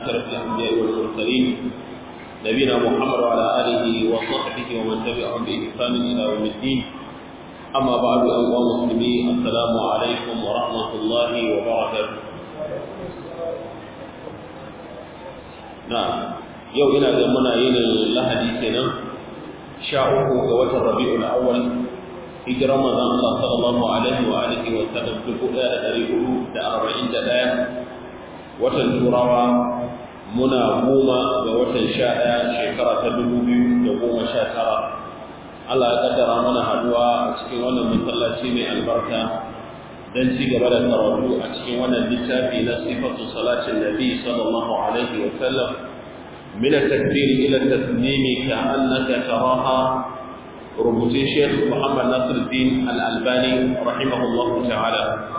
أشرف الأنبياء والمرسلين نبينا محمد وعلى آله وصحبه ومن تبعهم بإحسان إلى يوم الدين أما بعد أيها المسلمين السلام عليكم ورحمة الله وبركاته نعم yau ina ga muna yin lahadi kenan sha uku ga watan rabi'ul awwal hijirar manzon Allah sallallahu alaihi wa alihi wa sallam dubu ɗaya da ɗari hudu da arba'in da ɗaya watan turawa muna goma ga watan sha ɗaya shekara ta dubu biyu da goma sha tara Allah ya kaddara mana haduwa a cikin wannan masallaci mai albarka dan ci gaba da karatu a cikin wannan littafi na sifatu salatin nabi sallallahu alaihi wa sallam من التكبير إلى التسليم كأنك تراها ربوتي شيخ محمد ناصر الدين الألباني رحمه الله تعالى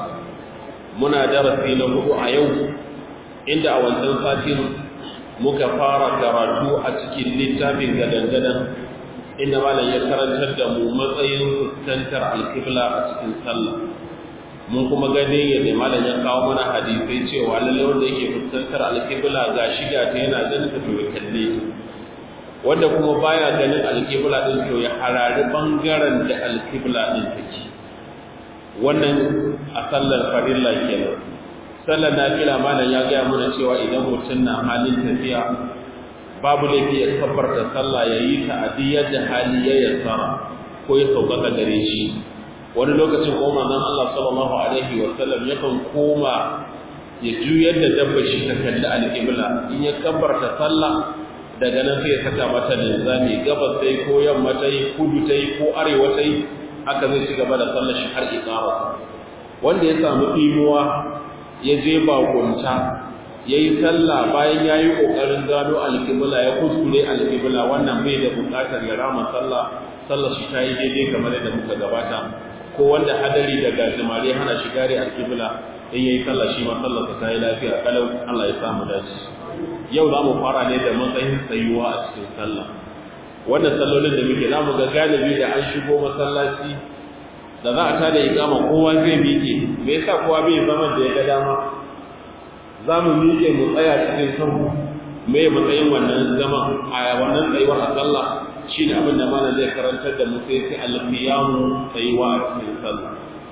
منا درسي له يوم عند أول سنفاتين مكفارة كراتو أتكي للتابين قدن قدن إنما لا يكرن تدم مطين تنتر الكبلة أتكي سلم mun kuma gani yadda malam ya kawo mana hadisai cewa lalle wanda yake fuskantar alƙibla ga shiga ta yana ganin ta to ya kalle wanda kuma baya ganin alƙibla din to ya harari bangaren da alƙibla din take wannan a sallar farilla kenan sallar nafila malam ya gaya mana cewa idan mutum na halin tafiya babu laifi ya kabbarta sallah ya yi ta a da hali ya yassara ko ya sauƙaƙa gare shi wani lokacin kuma manzon Allah sallallahu alaihi wa sallam yakan koma ya juyar da dabba shi ta kalli alƙibla in ya kabbarta sallah daga nan sai ya saka mata linzami gabas sai ko yamma ta yi kudu ta yi ko arewa ta yi haka zai ci gaba da sallar shi har iqama wanda ya samu imuwa ya je bakunta ya yi sallah bayan ya yi ƙoƙarin gano alƙibla ya kuskure alƙibla wannan bai da buƙatar ya rama sallah sallar shi ta yi daidai kamar yadda muka gabata ko wanda hadari da gajimare hana shi gare alkibla in yayi sallah shi ma sallar sa tayi lafiya kalau Allah ya samu dace yau zamu fara ne da matsayin tsayuwa a cikin sallah wannan sallolin da muke zamu ga galibi da an shigo masallaci da za a tada iqama kowa zai miƙe me yasa kowa bai zama da ya ga dama zamu miƙe mu tsaya cikin sahu me matsayin wannan zaman a wannan tsayuwar a sallah shi ne abin da mana zai karantar da mu sai sai alqiyamu tsayuwa a cikin sallah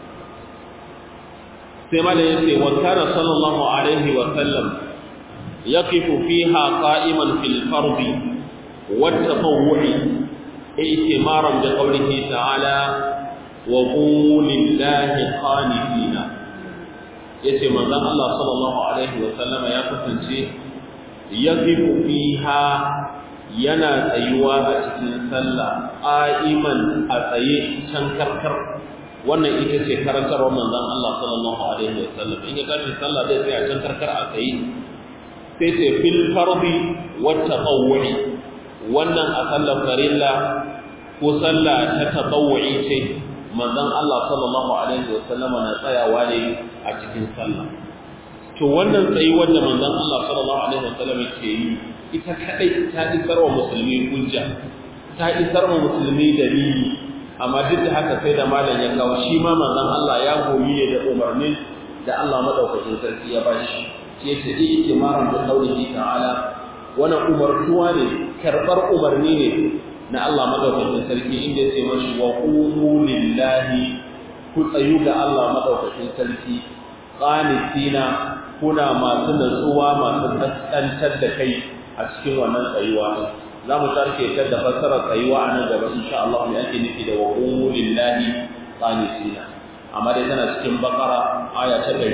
sai mana yace wa kana sallallahu alaihi wa sallam yaqifu fiha qa'iman fil fardi wa tatawwu'i i'timaran bi qawlihi ta'ala wa qumu lillahi qanitina yace manzon Allah sallallahu alaihi wa sallama ya kasance yaqifu fiha yana tsayuwa a cikin sallah qa'iman a tsaye can karkar wannan ita ce karantarwar manzon Allah sallallahu alaihi wasallam in ya tashi sallah zai tsaya can karkar a tsaye sai ce fil fardi wat tatawwu'i wannan a sallar farilla ko sallah ta tatawwu'i ce manzon Allah sallallahu alaihi wasallam na tsayawa ne a cikin sallah to wannan tsayuwar da manzon Allah sallallahu alaihi wasallam ke yi ita kadai ta isar wa musulmi hujja ta isar wa musulmi dalili amma duk da haka sai da malam ya kawo shi ma manzon Allah ya goyi ne da umarnin da Allah madaukakin sarki ya bashi shi yace ikimaran da qaulihi ta'ala wannan umartuwa ne karbar umarni ne na Allah madaukakin sarki inda yace mashi wa qulu lillahi ku tsayu ga Allah madaukakin sarki qanitina kuna masu natsuwa masu kaskantar da kai a cikin wannan tsayuwa za mu tarke ta da fassarar tsayuwa a nan gaba insha Allah mai ake nufi da wa lillahi qanitina amma dai tana cikin bakara aya ta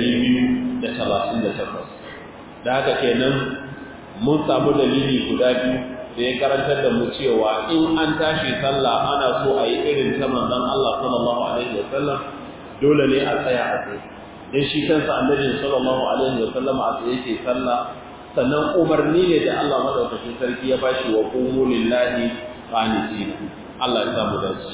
238 da haka kenan mun samu dalili guda biyu da ya karantar da mu cewa in an tashi sallah ana so a yi irin ta manzon Allah sallallahu alaihi wasallam dole ne a tsaya a tsaye dan shi kansa annabi sallallahu alaihi wasallam a tsaye yake sallah sannan umarni ne da Allah madaukakin sarki ya bashi wa qumu lillahi qanitin Allah ya samu dace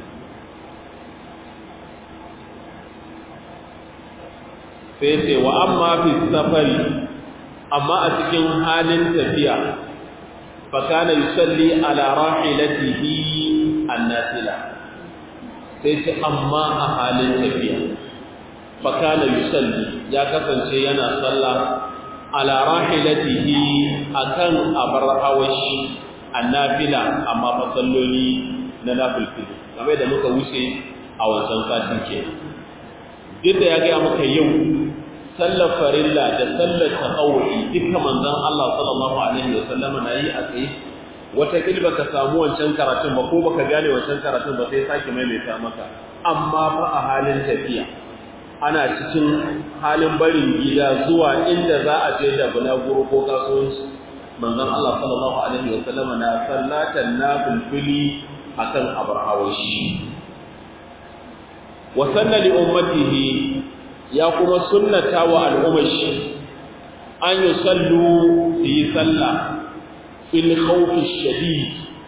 sai ce wa amma fi safari amma a cikin halin tafiya fa kana yusalli ala rahilatihi annafila sai ce amma a halin tafiya fa kana yusalli ya kasance yana sallah ala rahilatihi akan abar hawashi annafila amma fa salloli na nafilfili kamar da muka wuce a wancan satin ke duk da ya ga muka yau sallar farilla da sallar taqawwi duka manzon Allah sallallahu alaihi wasallam na yi a tsaye wata kilba ka samu wancan karatun ba ko baka gane wancan karatun ba sai sake maimaita maka amma fa a halin tafiya ana cikin halin barin gida zuwa inda za a je da bulaguro ko kasuwanci manzon Allah sallallahu alaihi wasallam na sallatan nafilfili akan abrahawashi wa sanna li ummatihi ya kuma sunnata wa al'ummashi an yusallu fi sallah fil khawfi shadid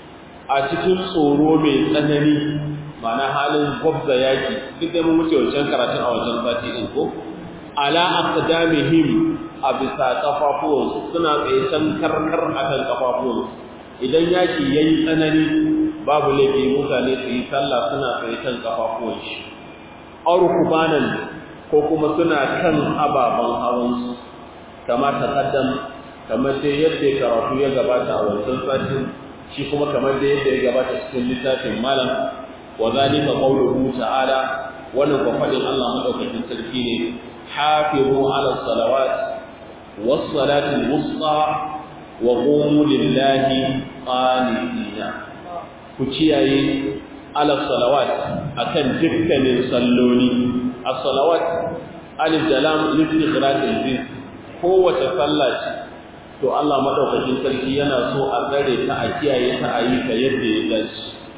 a cikin tsoro mai tsanani ma'ana halin gwabza yaki duk da mun wuce wancan karatun a wancan sati din ko ala aqdamihim a bisa kafafuwan suna tsaye can karkar akan kafafuwan idan yaki yayi tsanani babu laifi mutane su yi sallah suna tsaye kan kafafuwan shi arkubanan ko kuma suna kan ababen hawansu kama taqaddam kamar dai yadda karatu ya gabata a wancan satin shi kuma kamar dai yadda ya gabata cikin littafin malam wa zalika qawluhu ta'ala wannan ko fadin Allah madaukakin sarki ne hafizu ala salawat was salati wusta wa qumu lillahi qanitina ku kiyaye ala salawat akan dukkanin salloli as-salawat alif da lam listighraq al-jins kowace sallah ce to Allah madaukakin sarki yana so a tsare ta a kiyaye ta a yi ta yadda ya dace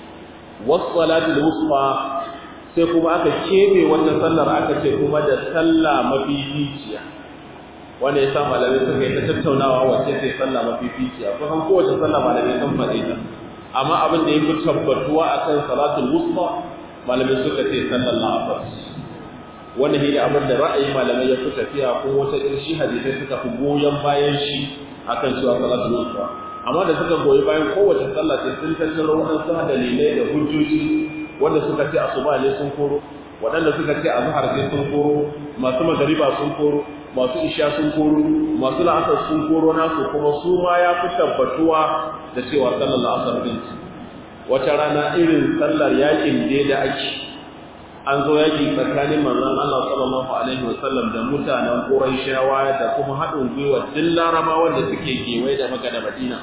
was-salatu al-wusta sai kuma aka kebe wannan sallar aka ce kuma da sallah mafificiya wanda ya sa malamai suka yi ta tattaunawa wacce ce sallah mafificiya kusan kowace sallah malamai sun faɗe ta amma abin da ya fi tabbatuwa akan salatul wusta malamai suka ce sallar la'asar wannan shi ne abin da ra'ayi malamai ya fi tafiya ko wata irshi hadisai suka fi goyon bayan shi akan cewa salatul wusta amma da suka goyi bayan kowace sallah sai sun tattaro waɗansu dalilai da hujjoji wanda suka ce asuba ne sun koro waɗanda suka ce azhar ne sun koro masu magariba sun koro masu isha sun koro masu la'asar sun koro nasu kuma su ma ya fi tabbatuwa da cewa sallar la'asar din wata rana irin sallar yakin da da ake an zo yaki tsakanin manzon Allah sallallahu alaihi wasallam da mutanen Qurayshawa da kuma haɗin gwiwa duk Larabawa da suke kewaye da Makka da Madina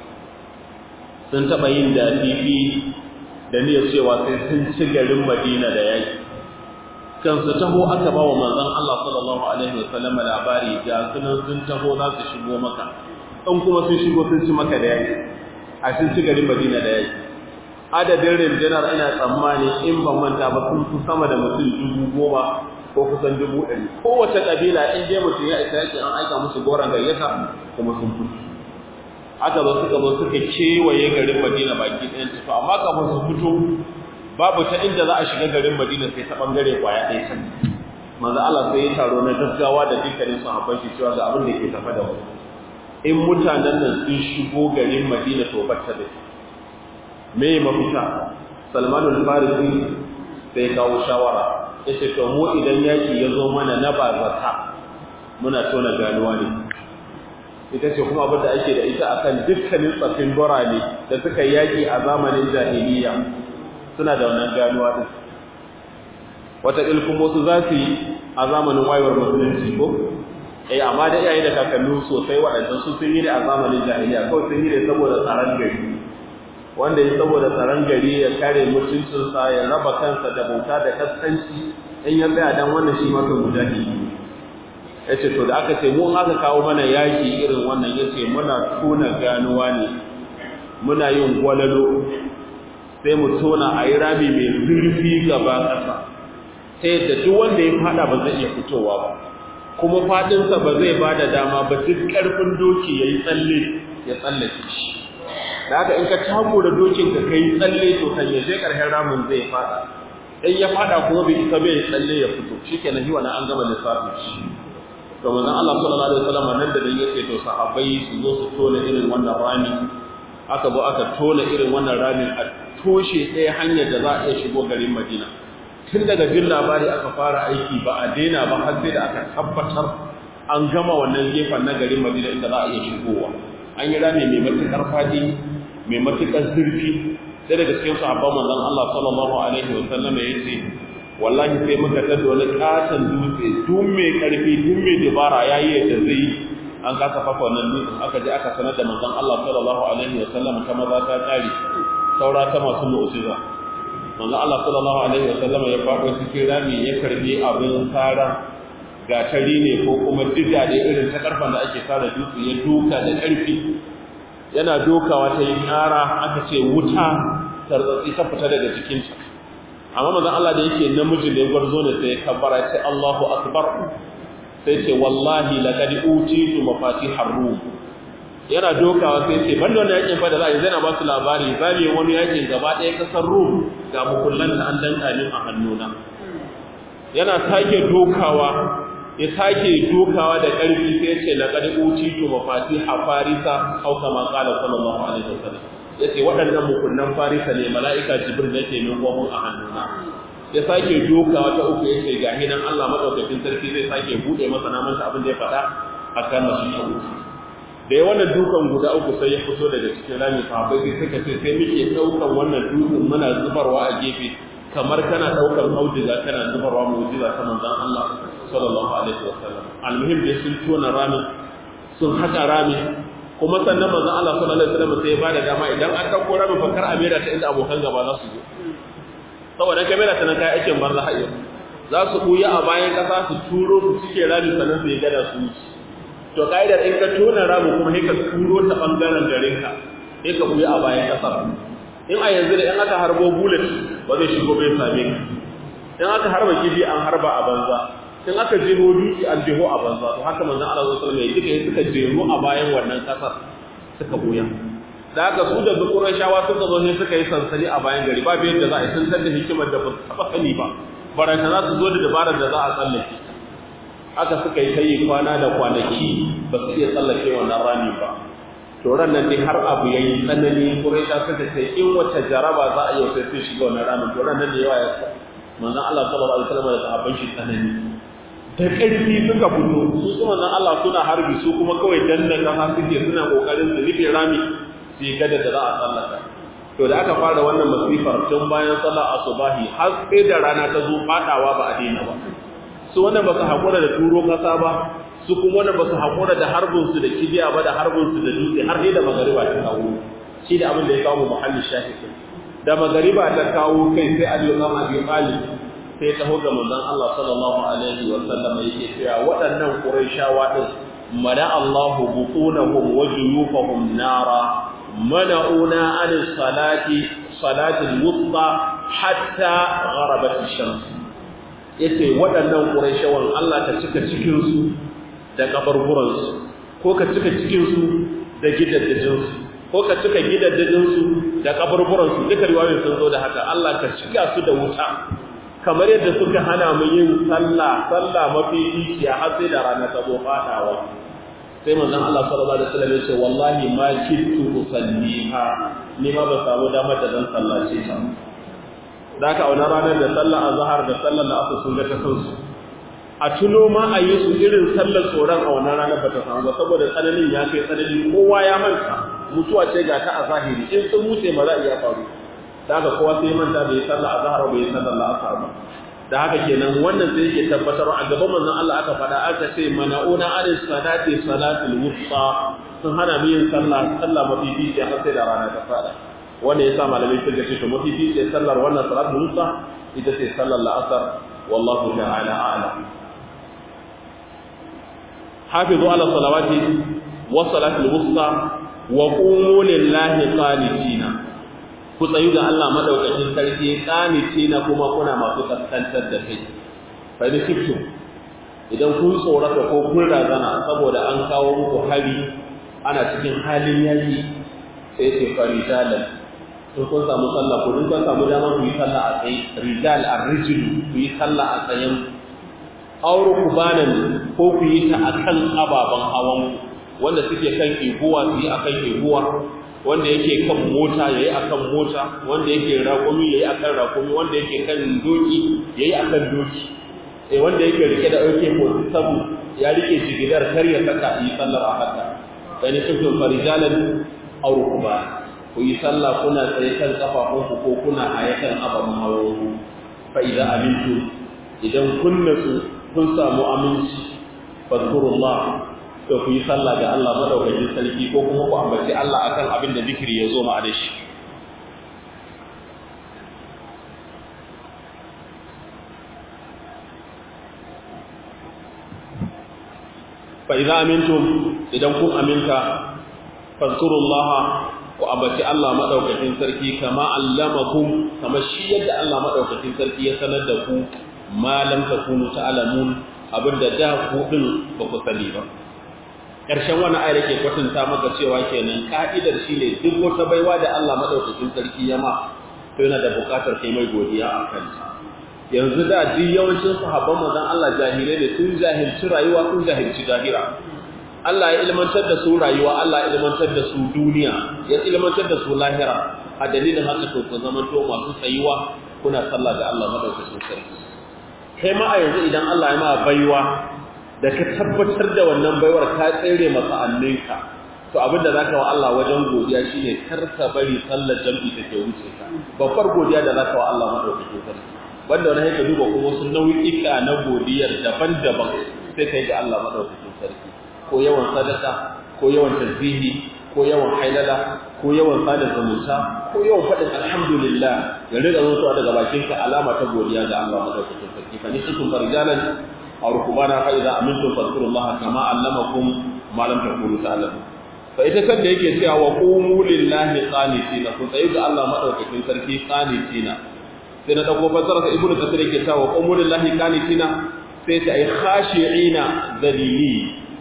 sun taɓa yin da fifi da niyyar cewa sai sun ci garin Madina da yaki kan su taho aka ba wa manzon Allah sallallahu alaihi wasallam labari ga sunan sun taho za su shigo maka in kuma sun shigo sun ci maka da yaki a sun ci garin Madina da yaki adadin rundunar ina tsammani in ban manta ba sun fi sama da mutum dubu goma ko kusan dubu ɗari kowace ƙabila in dai mutum ya isa yake an aika musu goron gayyata kuma sun fito aka zo suka zo suka kewaye garin Madina baki ɗayan tafi amma kafin su fito babu ta inda za a shiga garin Madina sai ta bangare kwaya ɗaya can manzo Allah sai ya taro na gaggawa da dukkanin sahabban shi cewa ga abin da ke tafa da mu in mutanen nan sun shigo garin Madina to batta da me mafita Salman al-Farisi sai kawo shawara yace to mu idan yaki ya zo mana na bazata muna tona ganuwa ne ita ce kuma abin da ake da ita akan dukkanin tsafin birane da suka yaki a zamanin jahiliya suna da wannan ganuwa din wata ilkun wasu za su yi a zamanin wayewar musulunci ko eh amma da iyaye da kakannu sosai waɗannan su sun yi ne a zamanin jahiliya kawai sun yi ne saboda tsaron gari wanda ya saboda tsaron gari ya kare mutuncinsa ya raba kansa da bauta da kaskanci in ya tsaya dan wannan shi maka mujahidi ya ce to da aka ce mu aka kawo mana yaki irin wannan ya ce muna tona ganuwa ne muna yin gwalalo sai mu tona a yi rami mai zurfi gaba ƙasa ta yadda duk wanda ya fada ba zai iya fitowa ba kuma fadinsa ba zai ba da dama ba duk ƙarfin doki ya yi tsalle ya tsallake shi da haka in ka tago da dokin ka kai tsalle to kan ya je ƙarshen ramin zai fada in ya fada kuma bai isa bai tsalle ya fito shikenan hiwa na an gama lissafin shi to manzon Allah sallallahu alaihi wasallam nan da dan yake to sahabbai su zo su tona irin wannan rami aka zo aka tona irin wannan ramin a toshe ɗaya hanyar da za a iya shigo garin Madina tun daga jin labari aka fara aiki ba a daina ba har sai da aka tabbatar an gama wannan gefen na garin madina inda za a iya shigowa an yi rami mai matuƙar faɗi mai matuƙar zurfi sai daga cikin sahabban manzon Allah sallallahu alaihi wa sallam ya ce wallahi sai muka tada wani katon dutse duk mai karfi duk mai dabara yayi yadda zai an kasa fafa wannan dutsen aka je aka sanar da manzon Allah sallallahu alaihi wa sallam ta maza ta tsari saura ta masu mu'jiza manzon Allah sallallahu alaihi wa sallam ya faɗo cikin rami ya karbi abin tsara gatari ne ko kuma diga da irin ta karfan da ake fara dutse ya duka da karfi yana dokawa ta yi ƙara aka ce wuta tartsatsi ta fita daga cikinta amma manzon Allah da yake namiji ne gwarzo ne sai ya kabbara ce Allahu akbar sai ce wallahi laqad utitu mafatihar rum yana dokawa sai ce banda wannan yakin fa da za a yi zai na ba su labari za mu wani yakin gaba ɗaya kasar rum ga mukullanta an danka min a hannuna yana sake dokawa ya sake dokawa da ƙarfi sai ya ce laqad utitu mafatiha farisa aw kama qala sallallahu alaihi wasallam yace waɗannan mukunnan farisa ne mala'ika jibril yake min gomun a hannuna ya sake dokawa ta uku yace ga hinan Allah madaukakin sarki zai sake bude masa naman abin da ya faɗa akan nasu ta uku da ya wannan dukan guda uku sai ya fito daga cikin rami sahabbai sai suka ce sai muke ɗaukan wannan dutsen muna zubarwa a gefe kamar kana ɗaukan auduga kana zubarwa mu'jiza ta manzon Allah sallallahu alaihi wasallam almuhim dai sun tona rami sun haka rami kuma sannan manzon Allah sallallahu alaihi wasallam sai ya bada dama idan an dauko rami fa kar amira ta inda abokan gaba za su je saboda kamera ta nan kai aikin banza hayya za su buya a bayan kasa su turo su cike rami sannan su yi gada su wuce to kaidar in ka tona rami kuma sai ka turo ta bangaren garin ka sai ka buya a bayan kasa in a yanzu da in aka harbo bullet ba zai shigo bai same ka in aka harba kifi an harba a banza in aka jeho dutse an jeho a banza to haka manzon Allah sallallahu alaihi wasallam ya suka jeho a bayan wannan kasar suka buya da haka su da zukuran shawa suka zo sai suka yi sansani a bayan gari ba yadda za a yi sun san da hikimar da ba su taba sani ba baranta za su zo da dabarar da za a tsallake haka suka yi tayi kwana da kwanaki ba su iya tsallake wannan rami ba to ran nan dai har abu yayi tsanani Quraisha suka ce in wata jaraba za a yi sai sun shiga wannan ramin to ran nan da yawa ya manzon Allah sallallahu alaihi wasallam da sahabban shi tsanani da ƙarfi suka fito su kuma nan Allah suna harbi su kuma kawai danna kasa suke suna kokarin su rufe rami su yi gada da za a tsallaka to da aka fara wannan masifar tun bayan sallar asubahi har sai da rana ta zo fadawa ba a daina ba su wannan ba su haƙura da turo kasa ba su kuma wannan ba su haƙura da harbin su da kibiya ba da harbin su da dutse har sai da magariba ta kawo shi da abin da ya kawo muhalli shahidi da magariba ta kawo kai sai Ali ibn Abi Talib sai ya taho ga manzon Allah sallallahu alaihi wa sallam yake cewa waɗannan Qurayshawa din mada Allahu buqunahum wa juyufahum nara mana'una an salati salati al-wusta hatta gharabat ash-shams yace waɗannan Qurayshawan Allah ta cika cikin su da kabarburan su ko ka cika cikin su da gidaddajin su ko ka cika gidaddajin su da kabarburan su duka riwayoyin sun zo da haka Allah ka cika su da wuta kamar yadda suka hana mu yin sallah sallah mafi iciya har sai da rana ta zo fadawa sai manzon Allah sallallahu alaihi wasallam ya ce wallahi ma kittu usalliha ni ma ba samu damar da zan sallace ta da ka auna ranar da sallar azhar da sallar asr sun ga ta kansu a tuno ma a yi su irin sallar tsoron a wannan ranar ba ta samu ba saboda tsananin ya kai tsanani kowa ya manta mutuwa ce ga ta a zahiri in sun wuce ba za a iya faru da haka kowa sai manta bai sallah azhar bai sallah la'asar ba da haka kenan wannan sai yake tabbatar a gaban manzon Allah aka faɗa aka ce mana'una anis salati salatul wusta sun hana mu yin sallah sallah mafi fice har sai da rana ta fada wanda yasa malamai sun ga cewa mafi fice sallar wannan salatul wusta ita ce sallar la'asar wallahu ta'ala a'lam hafizu ala salawati wa salatul wusta wa qumu lillahi qanitina ku tsayu ga Allah madaukakin sarki kanice na kuma kuna masu kaskantar da kai fa da kiftu idan kun tsorata ko kun razana saboda an kawo muku hari ana cikin halin yaki sai ce farijalan in kun samu sallah ko in kun samu dama ku yi sallah a tsaye rijal ar-rijl ku yi sallah a tsayen auru kubanan ko ku yi ta akan ababan hawan wanda suke kan iguwa su yi akan iguwa wanda yake kan mota yayi akan mota wanda yake raƙumi yayi akan raƙumi wanda yake kan doki yayi akan doki eh wanda yake rike da AK47 ya rike jigidar kar ya saka yi sallar a haka dan kuntum farijalan aw rukba ku yi sallah kuna tsaye kan kafafunku ko kuna haye kan ababen hawanku fa idza amintu idan kun natsu kun samu aminci fadkurullah to ku yi sallah ga Allah madaukakin sarki ko kuma ku ambaci Allah akan abin da zikiri ya zo ma da shi fa idza amintum idan kun aminta fadkurullah ku ambaci Allah madaukakin sarki kama allamakum kama shi yadda Allah madaukakin sarki ya sanar da ku ma lam takunu ta'lamun abinda da ku din ba ku sani ba ƙarshen wani ayar ke kwatanta maka cewa kenan ka'idar shine duk wata baiwa da Allah madaukakin sarki ya ma to yana da buƙatar kai mai godiya a kanta yanzu da duk yawancin sahabban manzon Allah jahilai ne sun jahilci rayuwa sun jahilci zahira Allah ya ilmantar da su rayuwa Allah ya ilmantar da su duniya ya ilmantar da su lahira a dalilin haka to ku zama to masu tsayuwa kuna sallah ga Allah madaukakin sarki kai ma a yanzu idan Allah ya ma baiwa da ka tabbatar da wannan baiwar ka tsere masa annenka to abinda zaka wa Allah wajen godiya shine kar ka bari sallar jam'i take wuce ka babbar godiya da zaka wa Allah madaukakin sarki wanda wani haka duba kuma wasu nau'ika na godiyar daban-daban sai kai ga Allah madaukakin sarki ko yawan sadaka ko yawan tasbihi ko yawan hailala ko yawan sada zumunta ko yawan faɗin alhamdulillah ya riga zuwa daga bakinka alama ta godiya ga Allah madaukakin sarki fa nikum farijalan aw rukbana fa idza amintum fadhkurullaha kama allamakum ma lam takunu ta'lamun fa ita kan da yake cewa wa qumu lillahi qanitina ku tsayi ga Allah madaukakin sarki qanitina sai na dauko fasara sa ibnu kasir yake cewa wa qumu lillahi qanitina sai ta ai khashi'ina dalili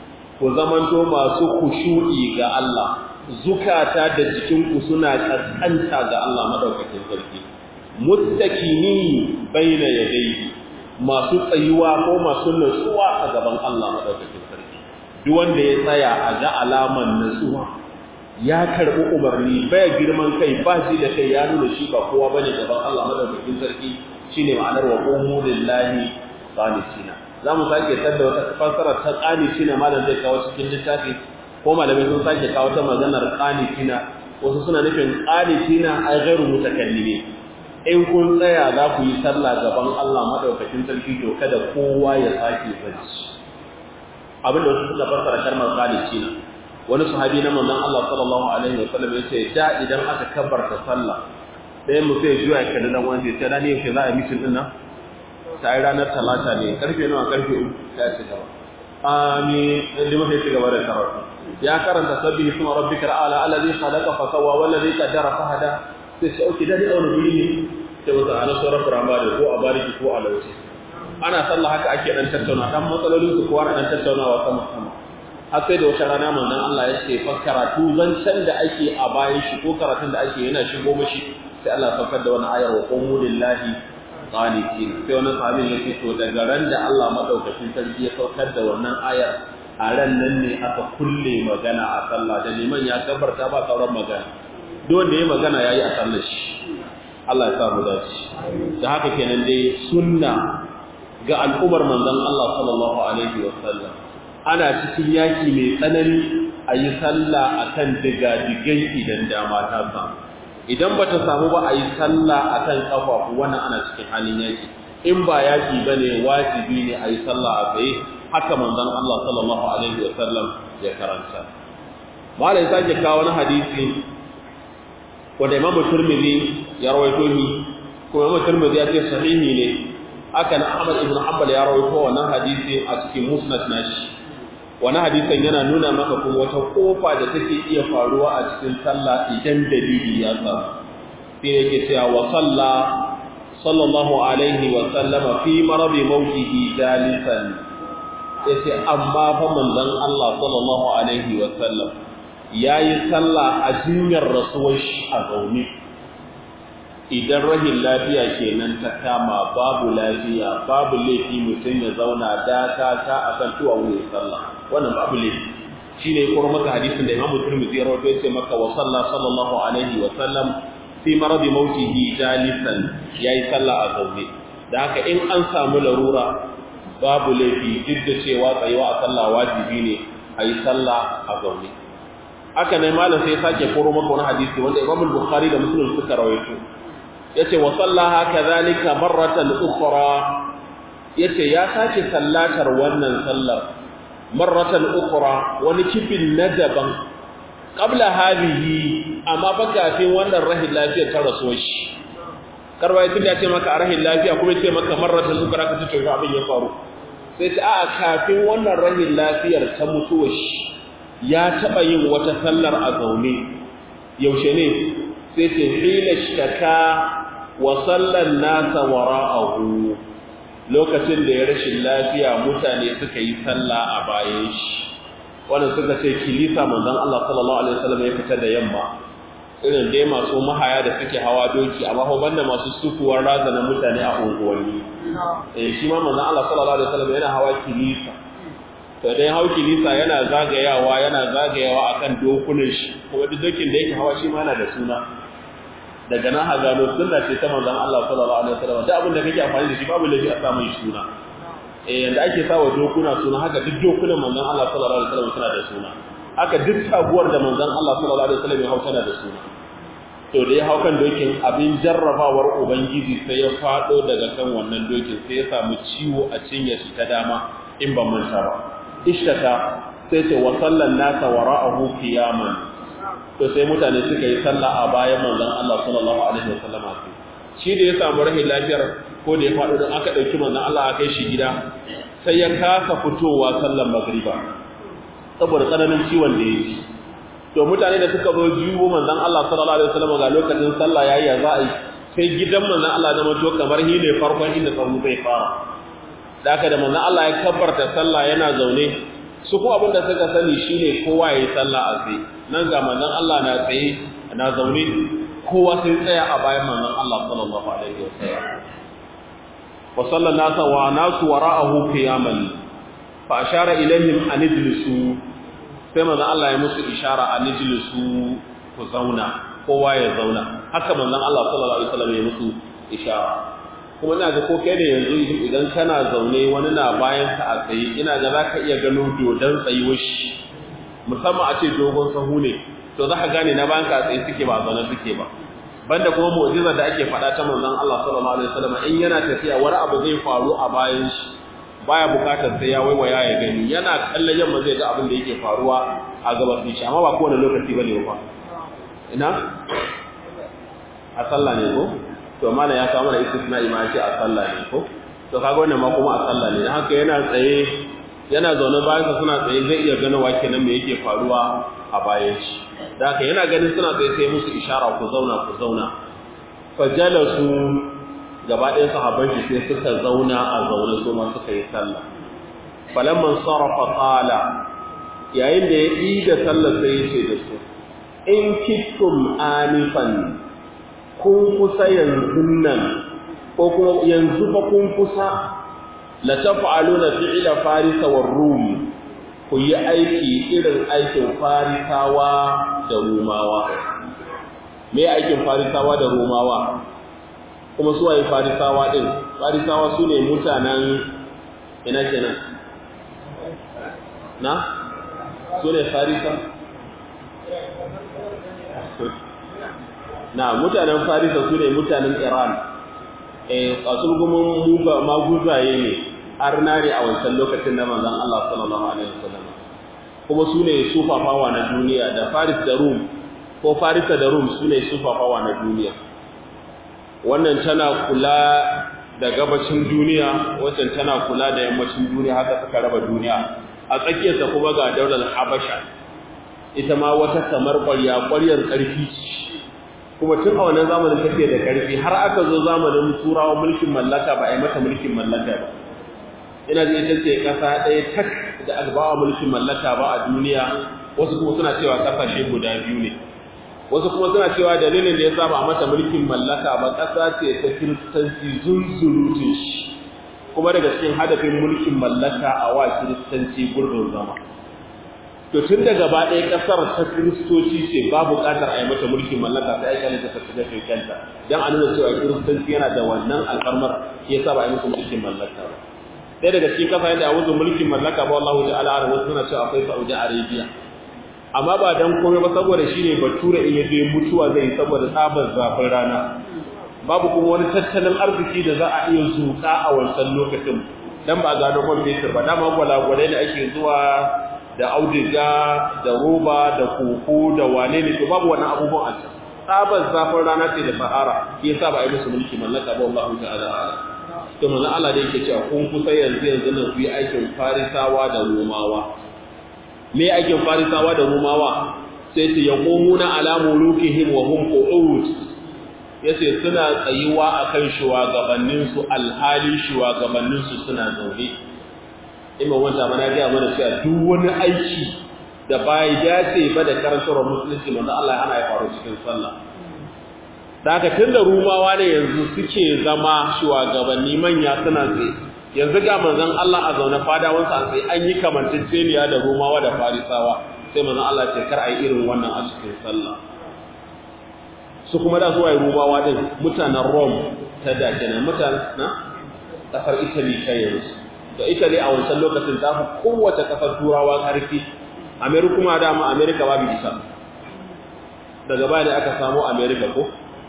ku zamanto masu kushu'i ga Allah zukata da jikinku suna kaskanta ga Allah madaukakin sarki mustakini baina yadayhi masu tsayuwa ko masu nutsuwa a gaban Allah madaukakin sarki duk wanda ya tsaya a ga alaman nutsuwa ya karbi umarni baya girman kai ba shi da kai ya nuna shi ba kowa bane gaban Allah madaukakin sarki shine ma'anar wa qumu lillahi qanitina zamu sake tada wata fassara ta qanitina malam zai kawo cikin littafi ko malamai sun sake kawo ta maganar qanitina wasu suna nufin qanitina ay ghairu mutakallimin in kun tsaya za ku yi sallah gaban Allah madaukakin sarki to kada kowa ya sake bacci abinda wasu suka fassara kalmar qanitina wani sahabi na manzon Allah sallallahu alaihi wa sallam yace da idan aka kabbarta sallah sai mu sai juya kada dan wanda ya tada ne yaushe za a yi mitin din nan sai ranar talata ne karfe nawa karfe 3 ya ci gaba amin inda muke ci gaba da karatu ya karanta sabbihi isma rabbikal a'la alladhi khalaqa fa sawwa wallazi qaddara fa hada sai sai okay dai aure guri ne sai wata ana sauran firama da ko a bariki ko a lauci ana sallah haka ake dan tattauna dan matsalolin su kowa dan tattaunawa sama sama har sai da wata rana manzon Allah ya ce fa karatu zancen da ake a bayan shi ko karatun da ake yana shigo mashi sai Allah ya saukar da wani ayar wa qumu lillahi qanitin sai wannan sahabin ya ce to daga ran da Allah madaukakin sarki ya saukar da wannan ayar a ran nan ne aka kulle magana a sallah da liman ya kabarta ba sauran magana duk wanda ya magana yayi a sallar shi Allah ya sa mu dace da haka kenan dai sunna ga al'ummar manzon Allah sallallahu alaihi wa sallam ana cikin yaki mai tsanani a yi sallah akan digadigai idan dama ta samu idan bata samu ba a yi sallah akan kafafu wannan ana cikin halin yaki in ba yaki bane wajibi ne a yi sallah a tsaye haka manzon Allah sallallahu alaihi wa sallam ya karanta malai sake kawo wani hadisi wanda Imam Tirmidhi ya rawaito ni kuma Imam Tirmidhi ya ce sahihi ne haka na Ahmad ibn Hanbal ya rawaito wannan hadisi a cikin Musnad nashi wannan hadisin yana nuna maka kuma wata kofa da take iya faruwa a cikin sallah idan dalili ya samu sai yake cewa wa salla sallallahu alaihi wa sallama fi maradi mautihi jalisan yace amma fa manzon Allah sallallahu alaihi wa sallam yayi sallah a jinyar rasuwar shi a zaune idan rahin lafiya kenan ta kama babu lafiya babu laifi mutum ya zauna daka ta akan tuwa wurin sallah wannan babu laifi shine kuma maka hadisin da Imam Tirmidhi ya rawaito yace maka wa salla sallallahu alaihi wa sallam fi maradi mautihi jalisan yayi sallah a zaune da haka in an samu larura babu laifi duk da cewa tsayuwa a sallah wajibi ne a yi sallah a zaune haka ne malam sai sake koro maka wani hadisi wanda Imam Bukhari da Muslim suka rawaito yace wa sallaha kadhalika marratan ukhra yace ya sake sallatar wannan sallar marratan ukhra wani kifin na daban qabla hadhihi amma fa kafin wannan rahin lafiyar ta rasuwar shi karwai tun ya ce maka a rahin lafiya kuma ce maka marratan ukhra ka ce abin ya faru sai ta a kafin wannan rahin lafiyar ta mutuwar shi ya taɓa yin wata sallar a zaune yaushe ne sai ce hila shaka wa sallan nasa wara'ahu lokacin da ya rashin lafiya mutane suka yi sallah a bayan shi wannan suka ce kilisa manzon Allah sallallahu alaihi wasallam ya fita da yamma irin dai masu mahaya da suke hawa doki amma ko banda masu sukuwar razana mutane a unguwanni eh shi ma manzon Allah sallallahu alaihi wasallam yana hawa kilisa to dai hau kilisa yana zagayawa yana zagayawa akan dokunan shi kuma duk dokin da yake hawa shi ma yana da suna daga nan ha gano sunna ce ta manzon Allah sallallahu alaihi wasallam duk abin da kake amfani da shi babu laifi a samu suna eh yanda ake sawa dokuna suna haka duk dokunan manzon Allah sallallahu alaihi wasallam suna da suna haka duk taguwar da manzon Allah sallallahu alaihi wasallam ya hau tana da suna to da ya hau kan dokin abin jarrabawar ubangiji sai ya fado daga kan wannan dokin sai ya samu ciwo a cinyar shi ta dama in ban manta ba ishtata sai ce wa sallan nasa wara'ahu qiyaman to sai mutane suka yi sallah a bayan manzon Allah sallallahu alaihi wasallam shi da ya samu rahin lafiyar ko da ya faɗo don aka ɗauki manzon Allah aka kai shi gida sai ya kasa fitowa sallan magriba saboda tsananin ciwon da ya ji to mutane da suka zo jiwo manzon Allah sallallahu alaihi wasallam ga lokacin sallah yayi ya za'a sai gidan manzon Allah da mato kamar hi ne farkon inda sahu zai fara da haka da manzon Allah ya kabbarta sallah yana zaune su ko abinda suka sani shine kowa yayi sallah a tsaye nan ga manzon Allah na tsaye na zaune kowa sai tsaya a bayan manzon Allah sallallahu alaihi wasallam wa sallan nasa wa nasu wara'ahu qiyaman fa ashara ilaihim an ijlisu sai manzon Allah ya musu ishara an ijlisu ku zauna kowa ya zauna haka manzon Allah sallallahu alaihi wasallam ya musu ishara kuma ina ga ko kai da yanzu idan kana zaune wani na bayan ka a tsaye ina ga zaka iya gano dodon tsayuwar shi musamman a ce dogon sahu ne to za ka gane na bayan ka a tsaye suke ba zaune suke ba banda kuma mu'jizar da ake faɗa ta manzon Allah sallallahu alaihi wasallam in yana tafiya wani abu zai faru a bayan shi baya bukatar sai ya waiwaya ya gani yana kallon yamma zai ga abin da yake faruwa a gabas shi amma ba kowane lokaci bane ba ina a sallah ne ko to mana ya kawo mana istisna'i ma ce a sallah ne ko to kaga wannan ma kuma a sallah ne haka yana tsaye yana zaune bayan sa suna tsaye zai iya gano wake nan me yake faruwa a bayan shi da haka yana ganin suna tsaye sai musu ishara ku zauna ku zauna fajalasu gaba ɗayan sahabban shi sai suka zauna a zaune su ma suka yi sallah falamman sarafa qala yayin da ya yi da sallar sai ya ce da su in kittum anifan kun kusa yanzu nan ko kuma yanzu ba kun kusa la taf'aluna fi'la farisa war rum ku yi aiki irin aikin farisawa da rumawa me aikin farisawa da rumawa kuma su waye farisawa din farisawa su ne mutanen ina kenan na su ne farisa na mutanen farisa su ne mutanen iran eh kasulgumin muga maguzaye ne arna ne a wancan lokacin da manzon Allah sallallahu alaihi wasallam kuma su ne sufafawa na duniya da faris da rum ko farisa da rum su ne sufafawa na duniya wannan tana kula da gabacin duniya wancan tana kula da yammacin duniya haka suka raba duniya a tsakiyarta kuma ga daular habasha ita ma wata kamar ƙwarya ƙwaryar ƙarfi kuma tun a wannan zamanin take da ƙarfi har aka zo zamanin turawa mulkin mallaka ba a yi mata mulkin mallaka ba ina ji ita ce ƙasa ɗaya tak da albawa mulkin mallaka ba a duniya wasu kuma suna cewa ƙasashe guda biyu ne wasu kuma suna cewa dalilin da ya saba a mata mulkin mallaka ba ƙasa ce ta kiristanci zunzurutun shi kuma daga cikin hadafin mulkin mallaka a wa kiristanci gurbin zama to tun da gaba ɗaya ƙasar ta kiristoci ce ba buƙatar a yi mata mulkin mallaka sai aka ta shiga kanta don a nuna cewa kiristanci yana da wannan alfarmar ya sa ba a yi musu mulkin mallaka ba ɗaya daga cikin kafa yadda a mulkin mallaka ba Allah ta'ala a wasu suna cewa akwai Saudi Arabia amma ba dan komai ba saboda shine bature in yaje mutuwa zai saboda tsabar zafin rana babu kuma wani tattalin arziki da za a iya zuka a wancan lokacin dan ba gano man fetur ba dama gwalagwalai da ake zuwa da auduga da roba da koko da wane ne to babu wannan abubuwan a can tsabar zafin rana ce da sahara yasa ba a yi musu mulki mallaka ba Allah ta'ala to manzo Allah da yake cewa kun kusa yanzu yanzu nan ku yi aikin farisawa da romawa me aikin farisawa da romawa sai su yaqumuna ala mulukihim wa hum qu'ud yace suna tsayuwa akan shugabannin su alhali shugabannin su suna zaune imam wanda mana ga mana cewa duk wani aiki da bai dace ba da karantar musulunci manzo Allah ya hana ya faru cikin sallah daga tunda rumawa ne yanzu suke zama shugabanni manya suna tsaye yanzu ga manzon Allah a zaune fadawan sa sai an yi kamantacceniya da rumawa da farisawa sai manzon Allah ce kar ai irin wannan a cikin sallah su kuma da zuwa rumawa din mutanen Rome ta da kenan mutanen na kasar Italy ta yanzu da Italy a wancan lokacin ta fi kowace kasar turawa karfi America kuma da mu America babu isa daga baya da aka samu America ko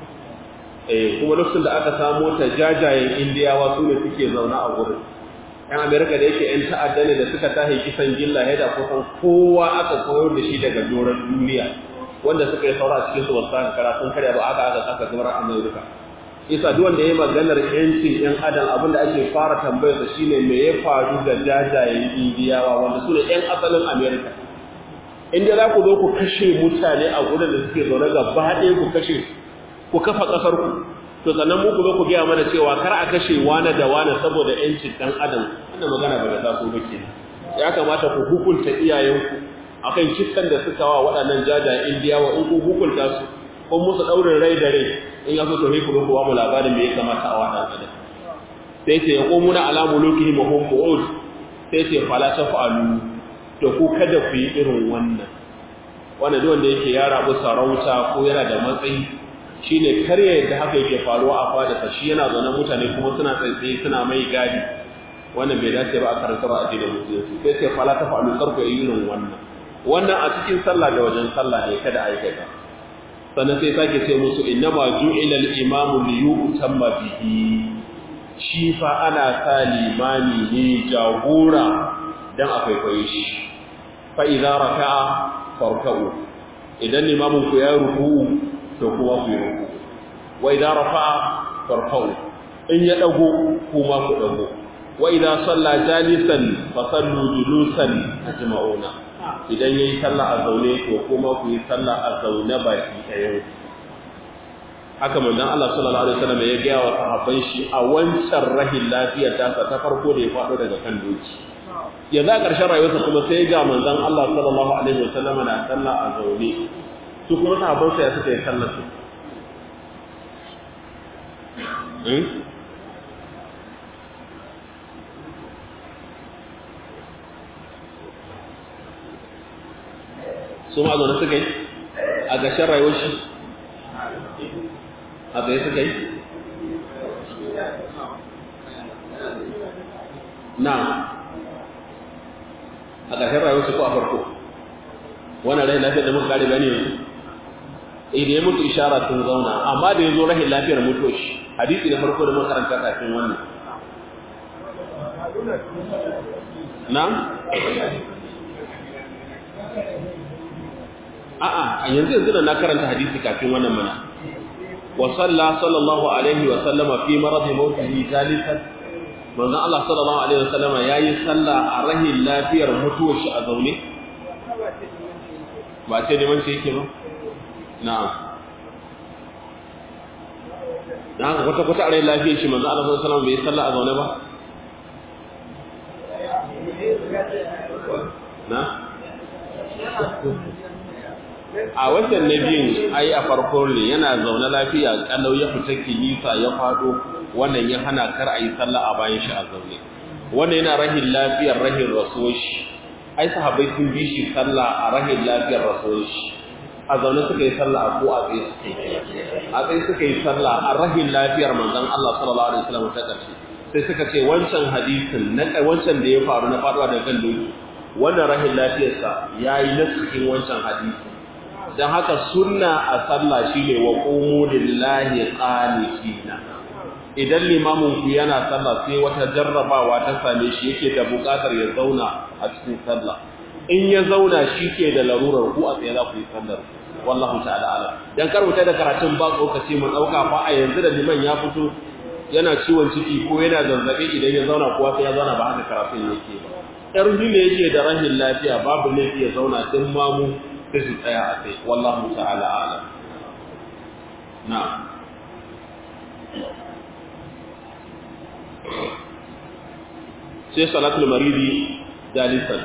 eh kuma lokacin da aka samu ta jajayen indiyawa su ne suke zauna a gurin yan amerika da yake yan ta'adda ne da suka tahi kisan gilla ya da kusan kowa aka koyar da shi daga doron duniya wanda suka yi saura a cikin su wasu karatun karya ba aka aka aka gamar amerika isa duk wanda ya maganar yancin yan adam abin da ake fara tambayar sa shine me ya faru da jajayen indiyawa wanda su ne yan asalin amerika inda za ku zo ku kashe mutane a gurin da suke zaune gaba ɗaya ku kashe ku kafa ƙasar ku to sannan mu ku zo ku gaya mana cewa kar a kashe wane da wane saboda yancin ɗan adam wannan magana ba da taso ba ke ya kamata ku hukunta iyayenku akan kiskan da suka wa waɗannan jajayen indiyawa in ku hukunta su ko musu ɗaurin rai da rai in ya so to ku zo ku ba mu labarin me ya kamata a waɗa adam sai ce ya komuna ala mulukihim wa hum qu'ud sai ce fala taf'alu to ku kada ku yi irin wannan wannan duk wanda yake ya rabu sarauta ko yana da matsayi shine karya yadda haka yake faruwa a fada shi yana zaune mutane kuma suna tsaitsaye suna mai gadi wannan bai dace ba a karanta ba a cikin musulunci sai sai fala ta fa'alu karku irin wannan wannan a cikin sallah da wajen sallah ne kada a aikata sannan sai sake ce musu innama ju'ila al-imamu li yu'tamma bihi shi fa ana sa limami ne jagora dan a kwaikwaye shi fa idza raka'a farka'u idan limamin ku ya ruku to kuma ku yi ruku wa idza rafa'a farfa'u in ya dago kuma ku dago wa idza salla jalisan fa sallu julusan ajma'una idan yayi sallah a zaune to kuma ku yi sallah a zaune baki ɗayan haka manzon Allah sallallahu alaihi wasallam ya gaya wa sahabban shi a wancan rahin lafiyar tasa ta farko da ya faɗo daga kan doki yanzu a ƙarshen rayuwarsa kuma sai ga manzon Allah sallallahu alaihi wasallam na sallah a zaune su kuma sahabban sa ya suka yi sallar su su ma zaune suka yi a ƙarshen rayuwar shi a tsaye suka yi na a ƙarshen rayuwar su ko a farko wannan rai lafiyar da muka kare gani yanzu idan ya mutu ishara sun zauna amma da ya zo rahin lafiyar mutuwa shi hadisi da farko da makaranta kafin wannan na a'a yanzu yanzu da na karanta hadisi kafin wannan mana wa salla sallallahu alaihi wa sallama fi marad mautihi jalisan manzon Allah sallallahu alaihi wa sallama yayi sallah a rahin lafiyar mutuwar shi a zaune ba ce neman shi yake ba na'am dan haka kwata kwata a rahin lafiyar shi manzon Allah sallallahu alaihi wa sallama bai sallah a zaune ba na a watan na biyun ai a farko ne yana zaune lafiya kalau ya fita kilisa ya fado wannan ya hana kar a yi sallah a bayan shi a zaune wannan yana rahin lafiyar rahin rasuwar shi ai sahabbai sun bi shi sallah a rahin lafiyar rasuwar shi a zaune suka yi sallah a ko a tsaye suka yi a tsaye suka yi sallah a rahin lafiyar manzon Allah sallallahu alaihi wasallam ta karshe sai suka ce wancan hadisin na wancan da ya faru na faduwa da kan doki wannan rahin lafiyarsa yayi nasihin wancan hadisi dan haka sunna a sallah shine wa qumu lillahi qanitina idan limamin ku yana sallah sai wata jarrabawa ta same shi yake da buƙatar ya zauna a cikin sallah in ya zauna shi ke da larurar ku a tsaye za ku yi sallar wallahu ta'ala ala dan karbuta da karatun ba lokaci mu dauka fa a yanzu da liman ya fito yana ciwon ciki ko yana zazzabi idan ya zauna kuwa sai ya zauna ba haka karatun yake ba yar ne yake da rahin lafiya babu laifi ya zauna din mamu sai su tsaya a tsaye wallahu ta'ala ala na'am sai salatul maridi jalisan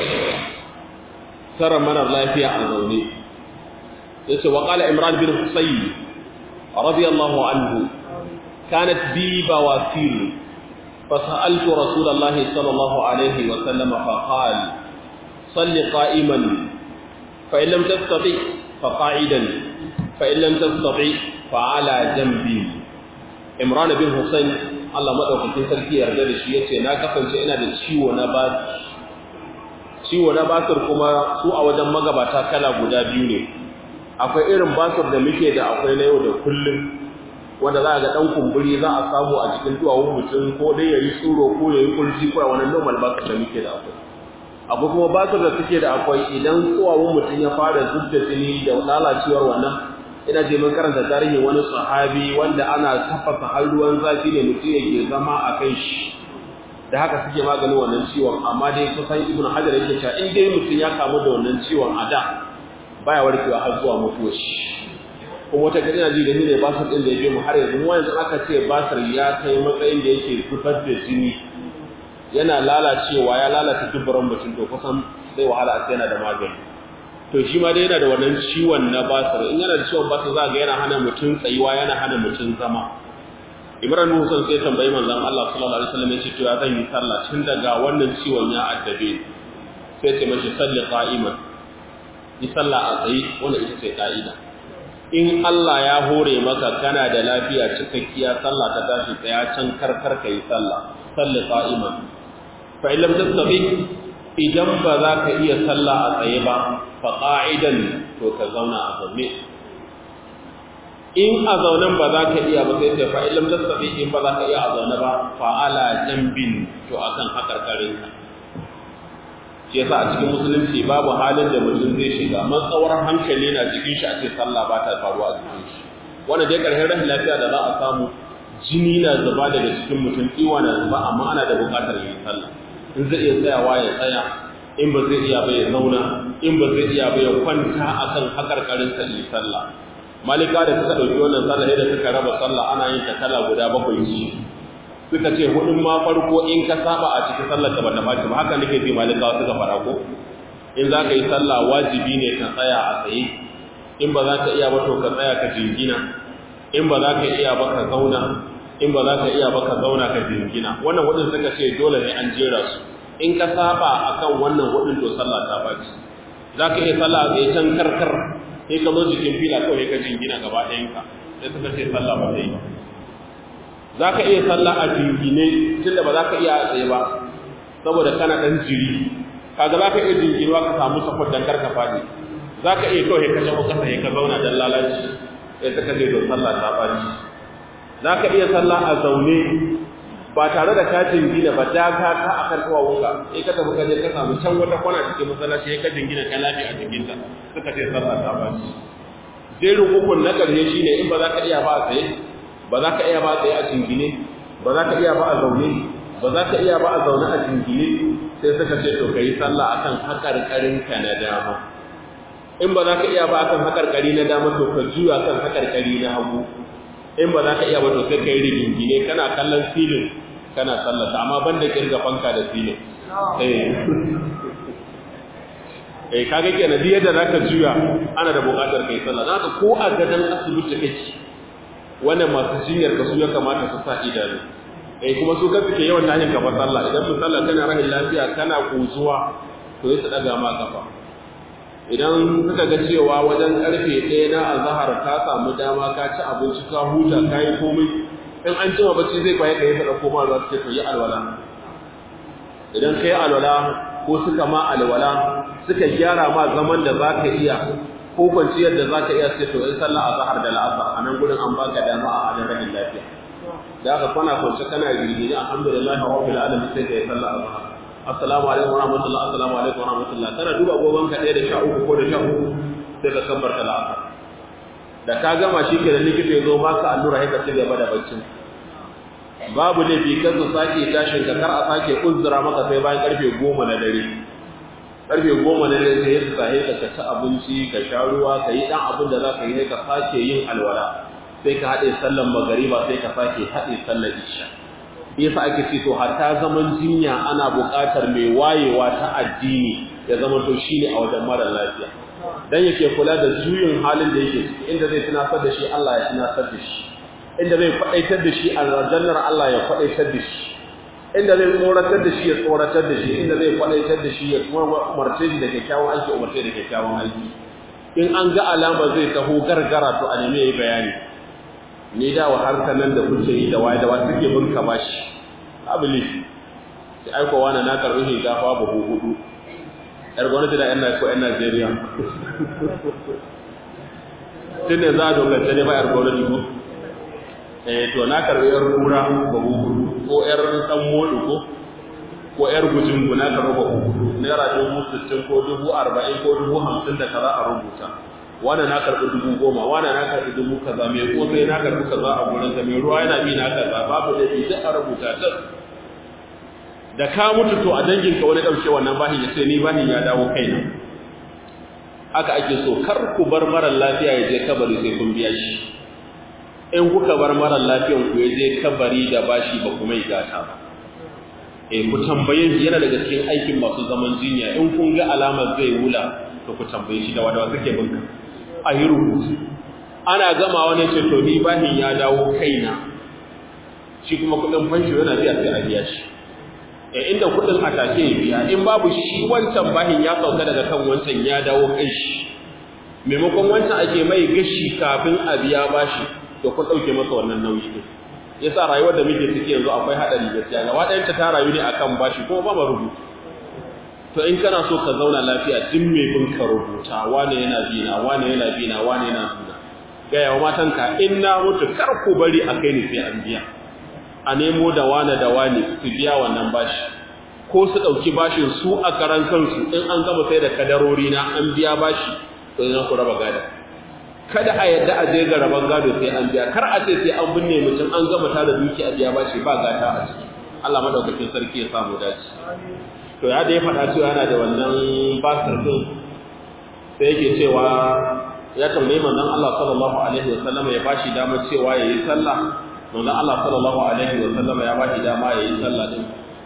tara marar lafiya a zaune yace wa qala imran bin husayn radiyallahu anhu kanat bi bawasir فسألت رسول الله صلى الله عليه وسلم فقال صل قائما فإن لم تستطع فقاعدا فإن لم تستطع فعلى جنبي imran bin husayn Allah madaukakin sarki yarda da shi yace na kasance ina da ciwo na ba ciwo na basir kuma su a wajen magabata kala guda biyu ne akwai irin basir da muke da akwai na yau da kullum wanda za a ga dan kumburi za a samu a cikin duwawun mutum ko dai yayi tsuro ko yayi kurji ko wani normal basir da muke da akwai akwai kuma basir da suke da akwai idan duwawun mutum ya fara zubda jini da lalacewar wannan ina je mun karanta tarihin wani sahabi wanda ana tafasa har ruwan zafi ne mutum yake zama a kai shi da haka suke maganin wannan ciwon amma dai kusan ibnu hajar yake cewa in dai mutum ya kamu da wannan ciwon a da baya warkewa har zuwa mutuwar shi kuma wata gari na ji gani ne basir din da ya je mu har yanzu mu yanzu aka ce basir ya kai matsayin da yake fitar da jini yana lalacewa ya lalata dubbaran mutum to kusan zai wahala a yana da magani to shi ma dai yana da wannan ciwon na basir in yana da ciwon basir za ga yana hana mutum tsayuwa yana hana mutum zama Ibrahim Musa sai tambayi manzon Allah sallallahu alaihi wasallam yace to ya zan yi sallah tun daga wannan ciwon ya addabe sai ce mashi salli qa'iman yi sallah a tsaye wannan ita ce ka'ida in Allah ya hore maka kana da lafiya cikakkiya sallah ta tashi tsaya can karkar kai sallah salli qa'iman fa in lam tastati idan ba za ka iya sallah a tsaye ba fa qa'idan to ka zauna a zaune in a zaunen ba za ka iya ba sai sai fa in lam tastati in ba za ka iya a zaune ba fa ala jambin to akan hakarkarin ka shi yasa a cikin musulunci babu halin da mutum zai shiga matsawar hankali na cikin shi a ce sallah ba ta faruwa a cikin shi wanda dai karshen rashin lafiya da za a samu jini na zuba daga cikin mutum iwa na zuba amma ana da buƙatar yin sallah in zai iya tsayawa ya tsaya in ba zai iya ba ya zauna in ba zai iya ba ya kwanta akan hakarkarin sa yi sallah malika da suka dauki wannan sallah da suka raba sallah ana yin ta kala guda bakwai ce suka ce hudun ma farko in ka saba a cikin sallar ka bata baci ba haka nake ji malika suka fara ko in za ka yi sallah wajibi ne ka tsaya a tsaye in ba za ka iya ba to ka tsaya ka jingina in ba za ka iya ba ka zauna in ba za ka iya ba ka zauna ka jingina wannan hudun suka ce dole ne an jera su in ka saba akan wannan hudun to sallah ta baci za ka iya sallah a tsaye can karkar sai ka zo jikin fila kawai ka jingina gaba ɗayanka sai suka ce sallah ba ta yi ba za ka iya sallah a jingine tun da ba za ka iya a tsaye ba saboda kana ɗan jiri kaga za ka iya jinginewa ka samu safar dan karka faɗi za ka iya kawai ka shafa kasa ka zauna dan lalaci sai suka ce don sallah ta ɓaci za ka iya sallah a zaune ba tare da ka jingina ba da ka ka a kan kawawunka sai ka tafi ka je ka samu can wata kwana cikin masallaci sai ka jingina ka lafi a jikinta suka ce sallah ta ɓaci jerin hukun na ƙarshe shine in ba za ka iya ba a tsaye ba za ka iya ba tsaye a jingine ba za ka iya ba a zaune ba za ka iya ba a zaune a jingine sai suka ce to ka yi sallah akan haƙarƙarinka na dama in ba za ka iya ba akan haƙarƙari na dama to ka juya kan haƙarƙari na hagu in ba za ka iya ba to sai ka yi rigingine kana kallon filin kana sallata amma ban da kirga fanka da filin eh kaga kenan duk yadda zaka juya ana da buƙatar kai sallah zaka ko a gadan asibiti kake wannan masu jinyar ka su ya kamata su sa idanu eh kuma su kansu ke yawan tashin kafa sallah idan mun sallah kana rahin lafiya kana kuzuwa to sai su daga ma kafa idan suka ga cewa wajen karfe 1 na azhar ka samu dama ka ci abinci ka huta ka yi komai in an jima bacci zai kwaye ka yi ta ɗauko ma ruwa suke to yi alwala idan ka yi alwala ko suka ma alwala suka gyara ma zaman da za ka iya ko kwanciyar da za ka iya sai to in sallah a zahar da la'asar a nan gudun an baka dama a adon rahin lafiya da aka kwana kwance kana girgini alhamdulillah rabbil alamin sai ka yi sallah a zahar assalamu alaikum warahmatullahi assalamu alaikum warahmatullahi kana duba goban ka ɗaya da sha uku ko da sha uku sai ka kabbarta la'asar da ka gama shi ke da likita ya zo baka allura sai ka ci gaba da baccin babu laifi kan su sake tashin ka kar a sake uzura maka sai bayan karfe goma na dare karfe goma na dare sai su sahe ka ci abinci ka sha ruwa ka yi dan abin da za ka yi ka sake yin alwala sai ka haɗe sallan magariba sai ka sake haɗe sallar isha yasa ake ce to hatta zaman jinya ana buƙatar mai wayewa ta addini ya zama to shine a wajen mara lafiya dan yake kula da juyin halin da yake ciki inda zai tunatar da shi Allah ya tunatar da shi inda zai faɗaitar da shi a aljannar Allah ya faɗaitar da shi inda zai tsoratar da shi ya tsoratar da shi inda zai faɗaitar da shi ya umarce shi da kyakkyawan aiki umarce da kyakkyawan aiki in an ga alama zai taho gargara to a nemi yayi bayani ni da wa harkar nan da kuke yi da waye da waye suke bin ka bashi abili sai aiko wani na karɓi shinkafa buhu hudu yar gwamnati da yan ko yan Najeriya tun ne za a dogance ne ba yar gwamnati ko eh to na karbi yar kura babu hudu ko yar dan modu ko ko yar gujin guna ka raba hudu naira dubu sittin ko dubu arba'in ko dubu hamsin da kaza a rubuta wannan na karbi dubu goma wannan na karbi dubu kaza mai ko sai na karbi kaza a gurin sa mai ruwa yana bi na kaza babu da bi duk a rubuta ta da ka mutu to a dangin ka wani dauke wannan bahin ya sai ni bahin ya dawo kaina haka ake so kar ku bar mara lafiya ya je kabari sai kun biya shi in kuka bar mara lafiyan ku je kabari da bashi ba kuma yi gata ba eh ku tambaye shi yana daga cikin aikin masu zaman jinya in kun ga alamar zai wula to ku tambaye shi da wadawa suke binka a yi rubutu ana gama wani ce to ni bahin ya dawo kaina shi kuma kudin fanshi yana biya sai a biya shi eh inda kudin a take ya biya in babu shi wancan bahin ya sauka daga kan wancan ya dawo kai shi maimakon wancan ake mai gashi kafin a biya bashi to kun dauke masa wannan nauyi din yasa rayuwar da muke ciki yanzu akwai hadari gaskiya gaba ɗayan ta rayu ne akan bashi kuma ba ma rubutu to in kana so ka zauna lafiya duk mai bin ka rubuta wane yana bina wane yana bina wane yana bina ga yawa matanka in na mutu kar ku bari a kai ni sai an biya a nemo da wane da wane su biya wannan bashi ko su ɗauki bashin su a karan kansu in an gama sai da kadarori na an biya bashi to ina ku raba gada kada a yadda a je ga raban gado sai an biya kar a ce sai an binne mutum an gama ta da duki a biya bashi ba gata a ciki Allah madaukakin sarki ya samu dace to ya da ya faɗa cewa yana da wannan basir din sai yake cewa ya tambayi manzon Allah sallallahu alaihi wasallam ya bashi dama cewa yayi sallah manzon Allah sallallahu alaihi wasallam ya bashi dama yayi sallah din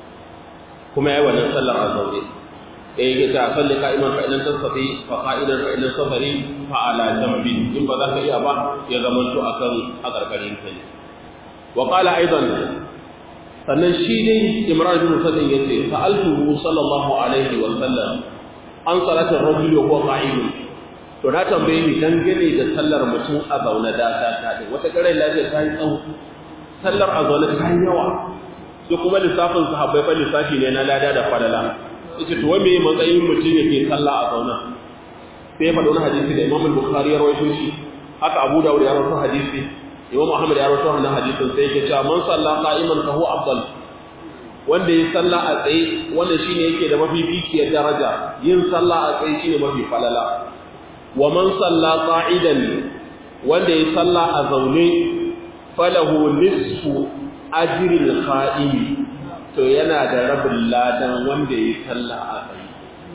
kuma yayi wannan sallar a zaune eh yake ta salli qa'iman fa idan tasfi fa qa'idan fa idan safari fa ala jambi in ba za ka iya ba ya zama to akan a karkarin kai wa qala aidan sannan shi dai Imran bin Husayn yace sa'altuhu sallallahu alaihi wa sallam an salatin rajuli wa qa'idun to na tambaye ni dangane da sallar mutum a zaune da ta ta din wata kare lafiya ta yi tsawo sallar a zaune ta yi yawa sai kuma lissafin sahabbai fa lissafi ne na lada da falala yace to me matsayin mutum yake sallah a zaune sai ya faɗa wani hadisi da Imam Bukhari ya rawaito shi haka Abu Dawud ya rawaito hadisi Imam Ahmad ya rawaito wannan hadisin sai yake cewa man salla qa'iman fa huwa afdal wanda ya salla a tsaye wanda shine yake da mafificiyar daraja yin salla a tsaye shine mafi falala wa man salla qa'idan wanda ya salla a zaune falahu nisfu ajril qa'imi to yana da rabin ladan wanda ya salla a tsaye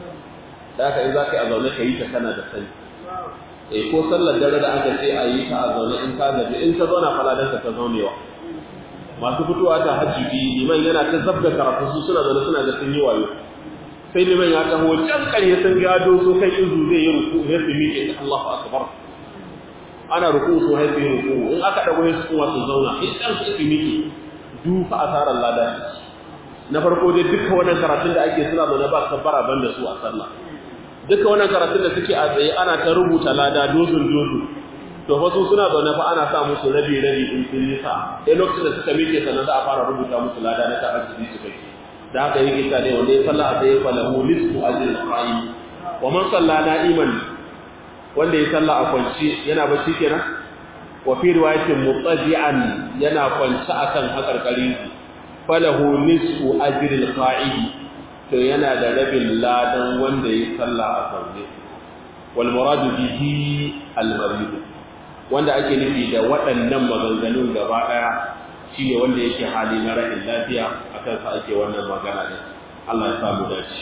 da haka in zaka yi a zaune ka yi ta kana da sani eh ko sallar dare da aka ce a yi ta a zaune in ka gaji in ka zauna faladanka ta zaunewa masu fitowa ta hajji liman yana ta zabga karatu su suna zaune suna da sun yi wayo sai liman ya taho can ƙarye sun gado so kai izu zai yi ruku ya su miƙe ta Allahu akbar ana ruku su hai su yi ruku in aka dago ya su kuma su zauna in ɗan su su miƙe dufa asarar lada na farko dai duka wannan karatun da ake suna zaune ba kabbara ban da su a sallah duka wannan karatun da suke a tsaye ana ta rubuta lada dozin dozu to fa su suna zaune fa ana sa musu rabi rabi in sun yi sa sai lokacin da suka miƙe sannan za a fara rubuta musu lada na ta'ar su su kai da haka yake ta ne wanda ya salla a tsaye fa lahu nisfu ajrin qa'i wa man salla na'iman wanda ya salla a kwanci yana bacci kenan wa fi riwayatin mutaji'an yana kwanci akan hakarkari falahu nisfu ajril qa'idi to yana da rabin ladan wanda ya salla a zaune wal muradu bihi al marid wanda ake nufi da waɗannan maganganun gaba daya shine wanda yake hali na rashin lafiya akan sa ake wannan magana din Allah ya samu dace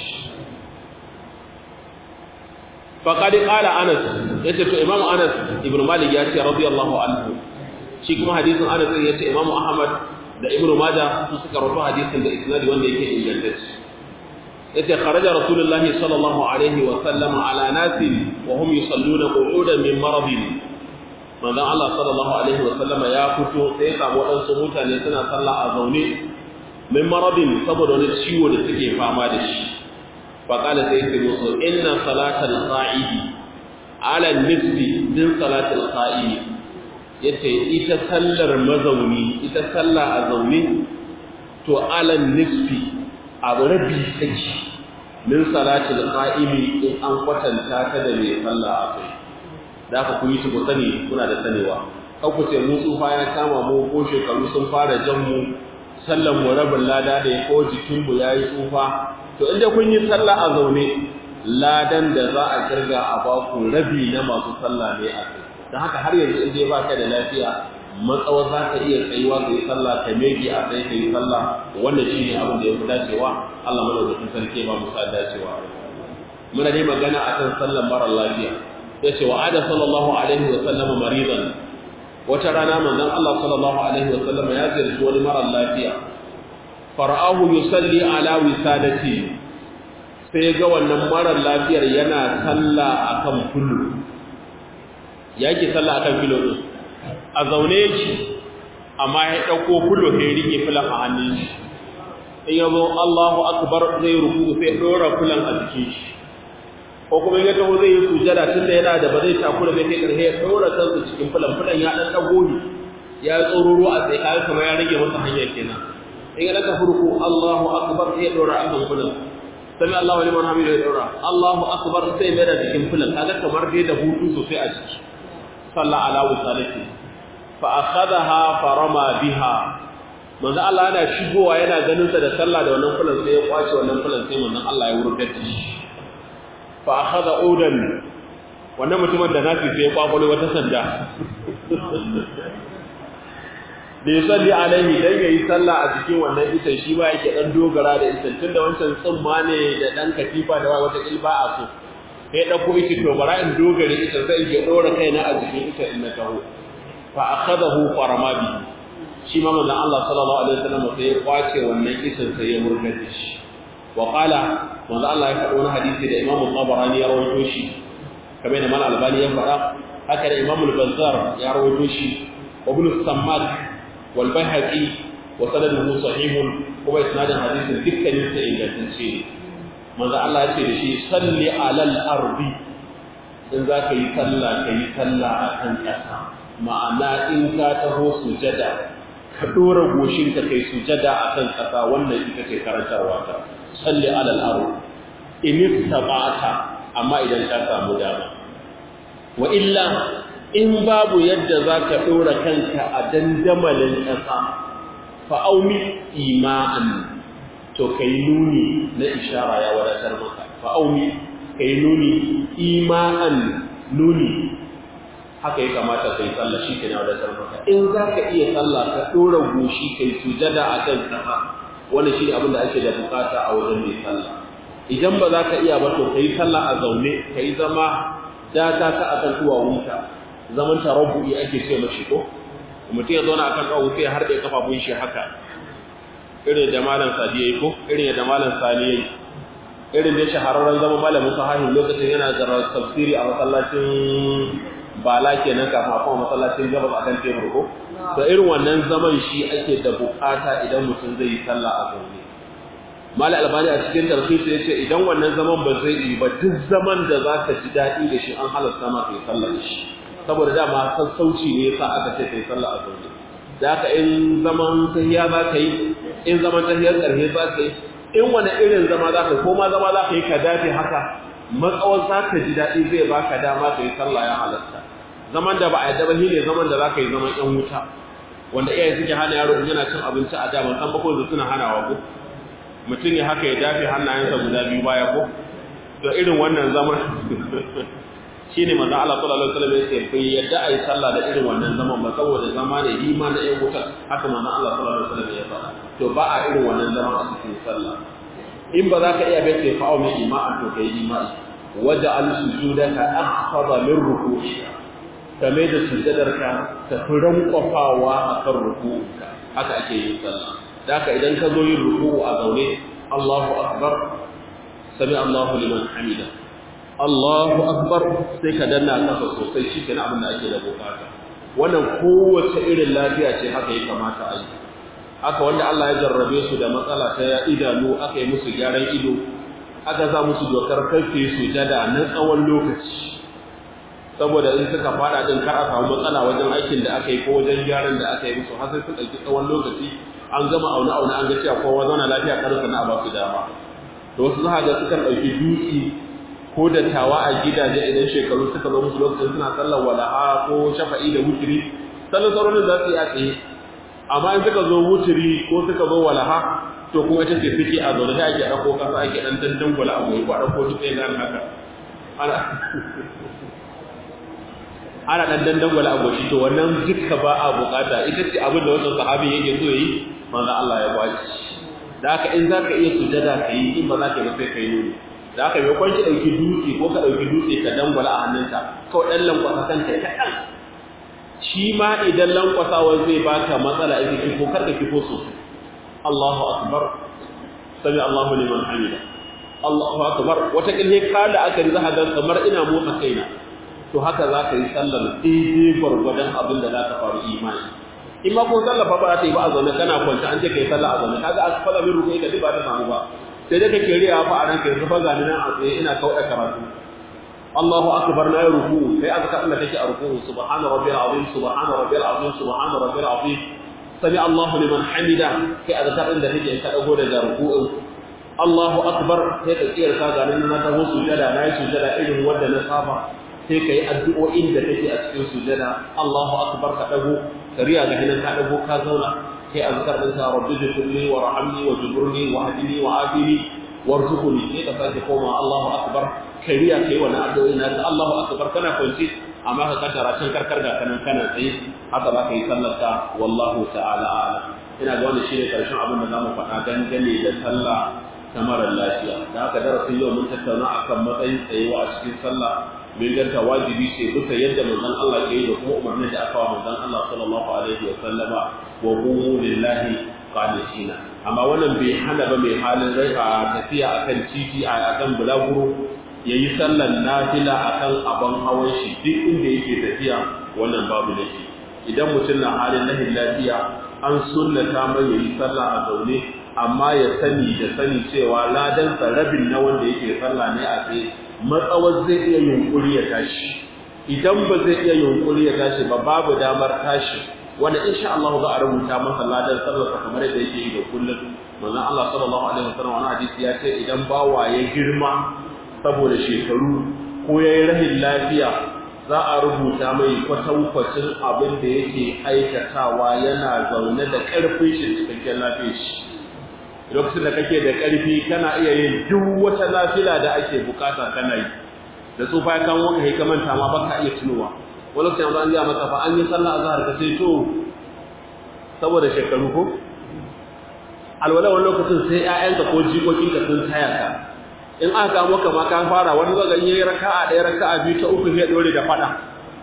faqad qala Anas yace to Imam Anas ibn Malik ya ce radiyallahu anhu shi kuma hadisin Anas yace Imam Ahmad da Ibn Majah su suka rawaito hadisin da isnadi wanda yake ingantacce yace kharaja Rasulullah sallallahu alaihi wa sallam ala nasin wa hum yusalluna qu'udan min maradin manzon Allah sallallahu alaihi wa sallam ya fito sai ya samu wadansu mutane suna sallah a zaune min maradin saboda wani ciwo da suke fama da shi فقال سيدي موسى إن صلاة القائد على النسب من صلاة القائد yace ita sallar mazauni ita salla a zaune to alan nisfi a rabi take min salatil qa'imi in an kwatanta ta da mai salla a kai da ka kuyi shi ku sani kuna da sanewa kau ku ce mu tsufa ya kama mu ko shekaru sun fara jan mu sallan mu rabin lada da ya ko jikin mu yayi tsufa to inda kun yi sallah a zaune ladan da za a kirga a baku rabi na masu sallah ne a kai don haka har yanzu in dai ba ka da lafiya matsawa za ka iya tsayuwa ka yi sallah ka mege a tsaye ka yi sallah wannan shi ne abin da ya fi dacewa Allah madaukakin sarki ba mu sa dacewa muna dai magana a kan sallan mara lafiya ya ce wa ada sallallahu alaihi wa sallama maridan wata rana manzon Allah sallallahu alaihi wa sallama ya ziyarci wani mara lafiya fara'ahu yusalli ala wisadati sai ga wannan marar lafiyar yana sallah akan fulu yake sallah akan filo din a zaune yake amma ya dauko fulu sai rike fulan a hannun shi in yazo Allahu akbar zai ruku sai dora fulan a jikin shi ko kuma ya taho zai yi sujada tunda yana da ba zai takura bai kai karhe ya dora kansa cikin fulan fulan ya dan dago ni ya tsororo a tsaye kai kamar ya rage masa hanya kenan in ya daga furku Allahu akbar sai ya dora a kan fulan sami Allahu liman hamidu ya dora Allahu akbar sai mai da cikin fulan kaga kamar dai da hutu sosai a ciki sallah ala wasalati fa akhadaha farama biha manzo Allah yana shigowa yana ganin sa da sallah da wannan fulan sai ya kwace wannan fulan sai manzo Allah ya wurgar da shi fa akhadha udan wannan mutumin da nafi sai ya kwakwalo wata sanda da ya salli alaihi dan yayi sallah a cikin wannan ita shi ba yake dan dogara da ita tunda wancan tsumma ne da dan katifa da wata ilba a so sai dauko ita to bara in dogare ita sai ya dora kaina a cikin ita in na taho fa akhadahu farama bi shi ma manzon Allah sallallahu alaihi wasallam sai ya kwace wannan isan sai ya murga da shi wa qala manzon Allah ya faɗo wani hadisi da Imam Tabarani ya rawaito shi kamar da Mal Albani ya faɗa haka da Imam Al-Bazzar ya rawaito shi wa Ibn Sammak والبيهقي وسنده صحيح kuma isnadin hadisin dukkanin sa ingantacce ne manzo Allah ya ce da shi salli alal ardi in za ka yi sallah ka yi sallah a kan ƙasa ma'ana in ka taho sujada ka dora goshin ka kai sujada a kan ƙasa wannan ita ce karantarwa ta salli alal ardi in istaba'ata amma idan ka samu dama wa illa in babu yadda za ka ɗora kanka a dandamalin ƙasa fa'aumi ima'an to ka yi nuni na ishara ya wadatar maka fa'aumi ka yi nuni ima'an nuni haka ya kamata ka yi tsalla shi ke na wadatar maka in za ka iya tsalla ka ɗora goshi ka yi sujada a kan ƙasa wani shi abin da ake da bukata a wajen mai tsalla idan ba za ka iya ba to ka yi tsalla a zaune ka yi zama data ta akan duwawunka zaman tarabbu'i ake ce mashi ko mutum ya zauna akan kawo sai har da kafafun shi haka irin da malam sadi yayi ko irin da malam sani yayi irin da shahararren zaman malamin sahihin lokacin yana da tafsiri a masallacin bala kenan kafin a kuma masallacin gabas akan tebur ko to irin wannan zaman shi ake da bukata idan mutum zai yi sallah a zaune mala albani a cikin tarhisi ya ce idan wannan zaman ba zai yi ba duk zaman da za ka ji daɗi da shi an halasta maka yi sallah da shi saboda dama sassauci ne yasa aka ce kai sallah a zaune da haka in zaman tahiya za ka yi in zaman tahiyar ƙarfe za ka yi in wani irin zama za ka yi ko ma zama za ka yi ka dace haka matsawar za ka ji daɗi zai baka dama ka yi sallah ya halatta zaman da ba a yadda ba shi ne zaman da za ka yi zaman ƴan wuta wanda iyaye suke hana yaro in yana cin abinci a da ban san ba ko suna hanawa ko mutum ya haka ya dafe hannayensa guda biyu baya ko to irin wannan zaman shine manzo Allah sallallahu alaihi wasallam yake bai yadda ai sallah da irin wannan zaman ba saboda zama da ima na ƴan wuta haka manzo Allah sallallahu alaihi wasallam ya faɗa to ba a irin wannan zaman a cikin sallah in ba za ka iya bai ce fa'u min ima'a to kai ima'i waja'al sujudaka akhfada min ruku'i kame da sujudarka ta fi rankwafawa akan ruku'unka haka ake yin sallah da haka idan ka zo yin ruku'u a zaune Allahu akbar sami Allahu liman hamida Allahu akbar sai ka danna kasa sosai shi kenan abin da ake da bukata wannan kowace irin lafiya ce haka ya kamata a yi haka wanda Allah ya jarrabe su da matsala ta idanu aka yi musu gyaran ido aka sa musu dokar karfe su jada na tsawon lokaci saboda in suka fada din kar a samu matsala wajen aikin da aka yi ko wajen gyaran da aka yi musu har sai su ɗauki tsawon lokaci an gama aune aune an ga cewa kowa zauna lafiya kar na ba su dama to wasu za ga sukan ɗauki dutse ko dattawa a gidaje idan shekaru suka zo musu lokacin suna sallar wala'a ko shafa'i da wutiri sallar sauran za su yi a tsaye amma in suka zo wutiri ko suka zo walaha to kuma ita ce suke a zaune ake ɗauko kasa ake ɗan dandan gwala a goyi ko a ɗauko duk ɗaya haka ana ana ɗan dandan gwala a goshi to wannan duka ba a bukata ita ce abin da wannan sahabi yake so yi manzo Allah ya bashi da haka in zaka iya sujada ka yi in ba za ka yi sai ka yi nuni da haka mai kwanci ɗauki dutse ko ka ɗauki dutse ka dangwala a hannunka kawai ɗan lankwasa kanka kaɗan shi ma idan lankwasawa zai baka matsala ita kifo kar ka kifo sosai Allahu akbar sami Allahu liman hamida Allahu akbar wata kilhe ka da aka yi zaka ga kamar ina motsa kaina to haka za ka yi sallar daidai gwargwadon abin da za ka faru imani in ma ko sallar fa ba ta yi ba a zaune kana kwance an ce kai sallah a zaune kaga a fara min ruku ka ba ta samu ba sai dai kake riya fa a ranka yanzu fa gani nan a tsaye ina kauda karatu Allahu akbar na ruku sai aka ka Allah take a ruku subhana rabbil azim subhana rabbil azim subhana rabbil azim sami Allahu liman hamida sai aka ka inda take ka dago daga ruku'in Allahu akbar sai ka tsiyar ka gani nan na taho sujada na yi sujada irin wanda na saba sai ka yi addu'o'in da take a cikin sujada Allahu akbar ka dago ka riya ga hinan ka dago ka zauna sai azkar din sa rabbi jibirni wa rahamni wa jiburni wa hadini wa afini warzuqni sai ka sake koma Allahu akbar kai riya kai wannan addu'o'i na Allahu akbar kana kwanci amma ka kaddara can karkar ga kanan kana tsaye haka za ka yi sallar ka wallahu ta'ala a'lam ina ga wannan shine karshen abin da zamu faɗa dangane da sallah ta mara lafiya da haka darasin yau mun tattauna akan matsayin tsayewa a cikin sallah min ganta wajibi ce duka yadda manzon Allah ke yi da kuma umarnin da aka wa manzon Allah sallallahu alaihi wa sallama wa qumu lillahi qanitina amma wannan bai hana ba mai halin rai a tafiya akan titi a akan bulaguro yayi sallar nafila akan abin hawan shi duk inda yake tafiya wannan babu laifi idan mutum na halin lahin lafiya an sunnata mai yayi sallah a zaune amma ya sani da sani cewa ladan rabin na wanda yake sallah ne a tsaye matsawar zai iya yunkuri ya tashi idan ba zai iya yunkuri ya tashi ba babu damar tashi wanda insha Allah za a rubuta masa ladan sallarsa kamar yadda yake yi da kullum manzon Allah sallallahu alaihi wasallam wani hadisi ya ce idan bawa ya girma saboda shekaru ko yayi rahin lafiya za a rubuta mai kwatankwacin abin da yake aikatawa yana zaune da ƙarfin shi cikakken lafiyar shi lokacin da kake da ƙarfi kana iya yin duk wata nafila da ake bukata kana yi da tsufa ya kan wani ka manta ma baka iya tunowa wani lokacin yanzu an gaya maka fa an yi sallah azhar ka sai to saboda shekaru ko alwala wani lokacin sai ƴaƴanka ko jikokinka sun taya ka in aka ga maka ma ka fara wani zaga in yayi raka'a ɗaya raka'a biyu ta uku sai dore da fada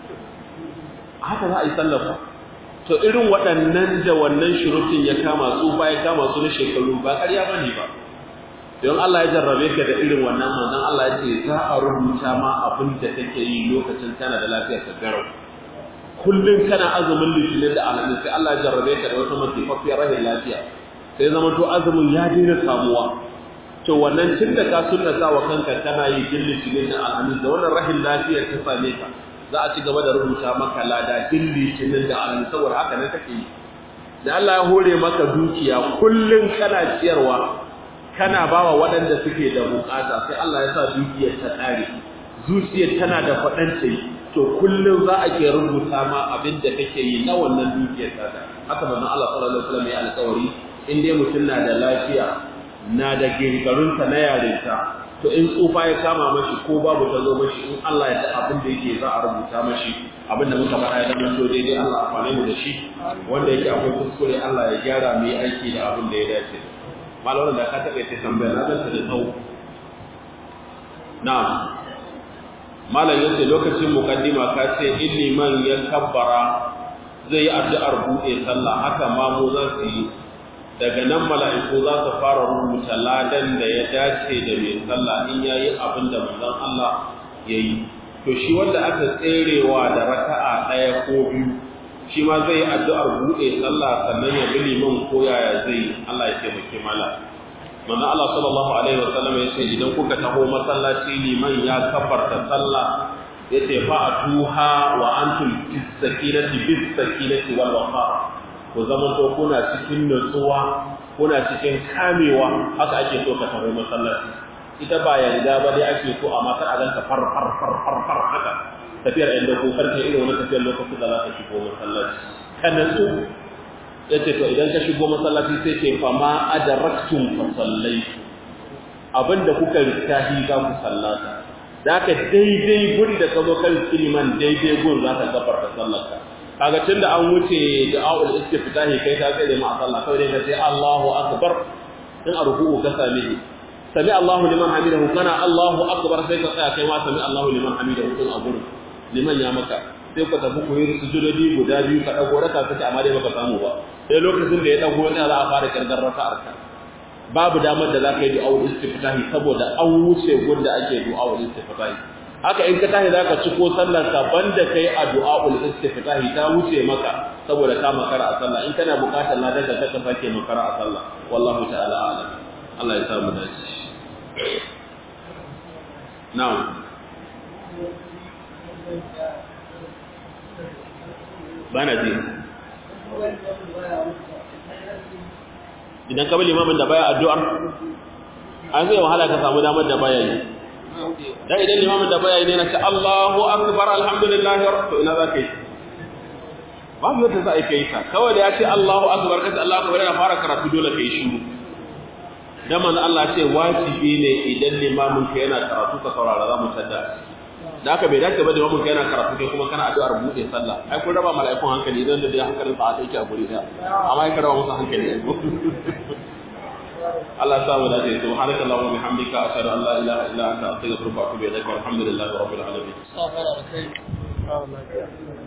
haka za a yi sallar fa to irin waɗannan da wannan shurutun ya kama su ba ya kama su na shekaru ba ƙarya ba ne ba don Allah ya jarrabe ka da irin wannan manzon Allah ya ce za a rubuta ma abin da kake yi lokacin kana da lafiyar ka garau kullum kana azumin litinin da alamin sai Allah ya jarrabe ka da wata masifafiyar rahin lafiya sai zama to azumin ya daina samuwa to wannan tun da ka sunnata wa kanka kana yi din litinin da alamin da wannan rahin lafiyar ta same ka za a ci gaba da rubuta maka lada din litinin da alamin saboda haka ne kake yi da Allah ya hore maka dukiya kullun kana ciyarwa kana bawa waɗanda suke da bukata sai Allah ya sa dukiyar ta tsare zuciyar tana da faɗanta to kullum za a ke rubuta ma abin da kake yi na wannan dukiyar ta haka manzon Allah sallallahu alaihi wasallam ya alƙawari in dai mutum na da lafiya na da girgarunta na yarinta to in tsufa ya kama mashi ko babu ta zo mashi in Allah ya da abin da yake za a rubuta mashi abin da muka faɗa ya zama to daidai Allah amfane mu da shi wanda yake akwai kuskure Allah ya gyara mu yi aiki da abin da ya dace malamin da ka taɓa ce tambaya na ganta da tsawo na'am malam yace lokacin mukaddima ka ce in liman ya kabbara zai yi addu'ar buɗe sallah haka ma mu za su yi daga nan mala'iku za su fara rubuta ladan da ya dace da mai sallah in ya yi abin da manzon Allah ya yi to shi wanda aka tserewa da raka'a ɗaya ko biyu shi ma zai yi addu'ar buɗe sallah sannan ya bi liman ko yaya zai Allah ya taimake mala manzon Allah sallallahu alaihi wa sallam ya ce idan kuka taho masallaci liman ya kafarta sallah ya ce fa'atuha wa antum bis sakinati bis sakinati wal waqar ku zama to kuna cikin nutsuwa kuna cikin kamewa haka ake so ka taho masallaci ita ba yarda ba dai ake so a matar a ganka far far far far far haka tafiyar inda ko karfe irin wani tafiyar lokacin da za ka shigo masallaci ka nutsu ya ce to idan ka shigo masallaci sai ce fa ma adaraktum fa sallaitu abinda kuka rittahi za ku sallata da ka daidai gun da ka zo kan kiliman daidai gun za ka gafarta sallarka kaga tunda an wuce da'aul istiftahi kai ta kai da ma sallah kai dai ka ce Allahu akbar in arku'u ka same ni sami Allahu liman hamidahu kana Allahu akbar sai ka tsaya kai ma sami Allahu liman hamidahu din a gurin liman ya maka sai ka tafi koyi sujudodi guda biyu ka dago raka kace amma dai baka samu ba sai lokacin da ya dago ne za a fara kirgar raka'ar ka babu damar da za ka yi du'a'ul istiftahi saboda an wuce gunda ake du'a'ul istiftahi haka in ka tashi zaka ci ko sallar ka banda kai a du'a'ul istiftahi ta wuce maka saboda ka makara a sallah in kana bukatar ladan ka ka sake makara a sallah wallahu ta'ala a'lam Allah ya samu dace na'am bana ji idan ka bi limamin da baya addu'ar an zai wahala ka samu damar da baya yi dan idan limamin da baya yi ne na ce Allahu akbar alhamdulillah to ina za ka yi babu yadda za a yi kai ta kawai da ya ce Allahu akbar kace Allahu akbar yana fara karatu dole kai shiru dan manzo Allah ce wajibi ne idan limamin ka yana karatu ka saurara za mu tada da haka bai dace ba da limamin ka yana karatu kai kuma kana addu'ar bude sallah ai kun raba mala'ikun hankali idan da dai hankalin sa yake a guri daya amma ai ka raba musu hankali Allah ya samu dace subhanaka allahumma bihamdika ashhadu an la ilaha illa anta astaghfiruka wa atubu ilaik walhamdulillahi rabbil alamin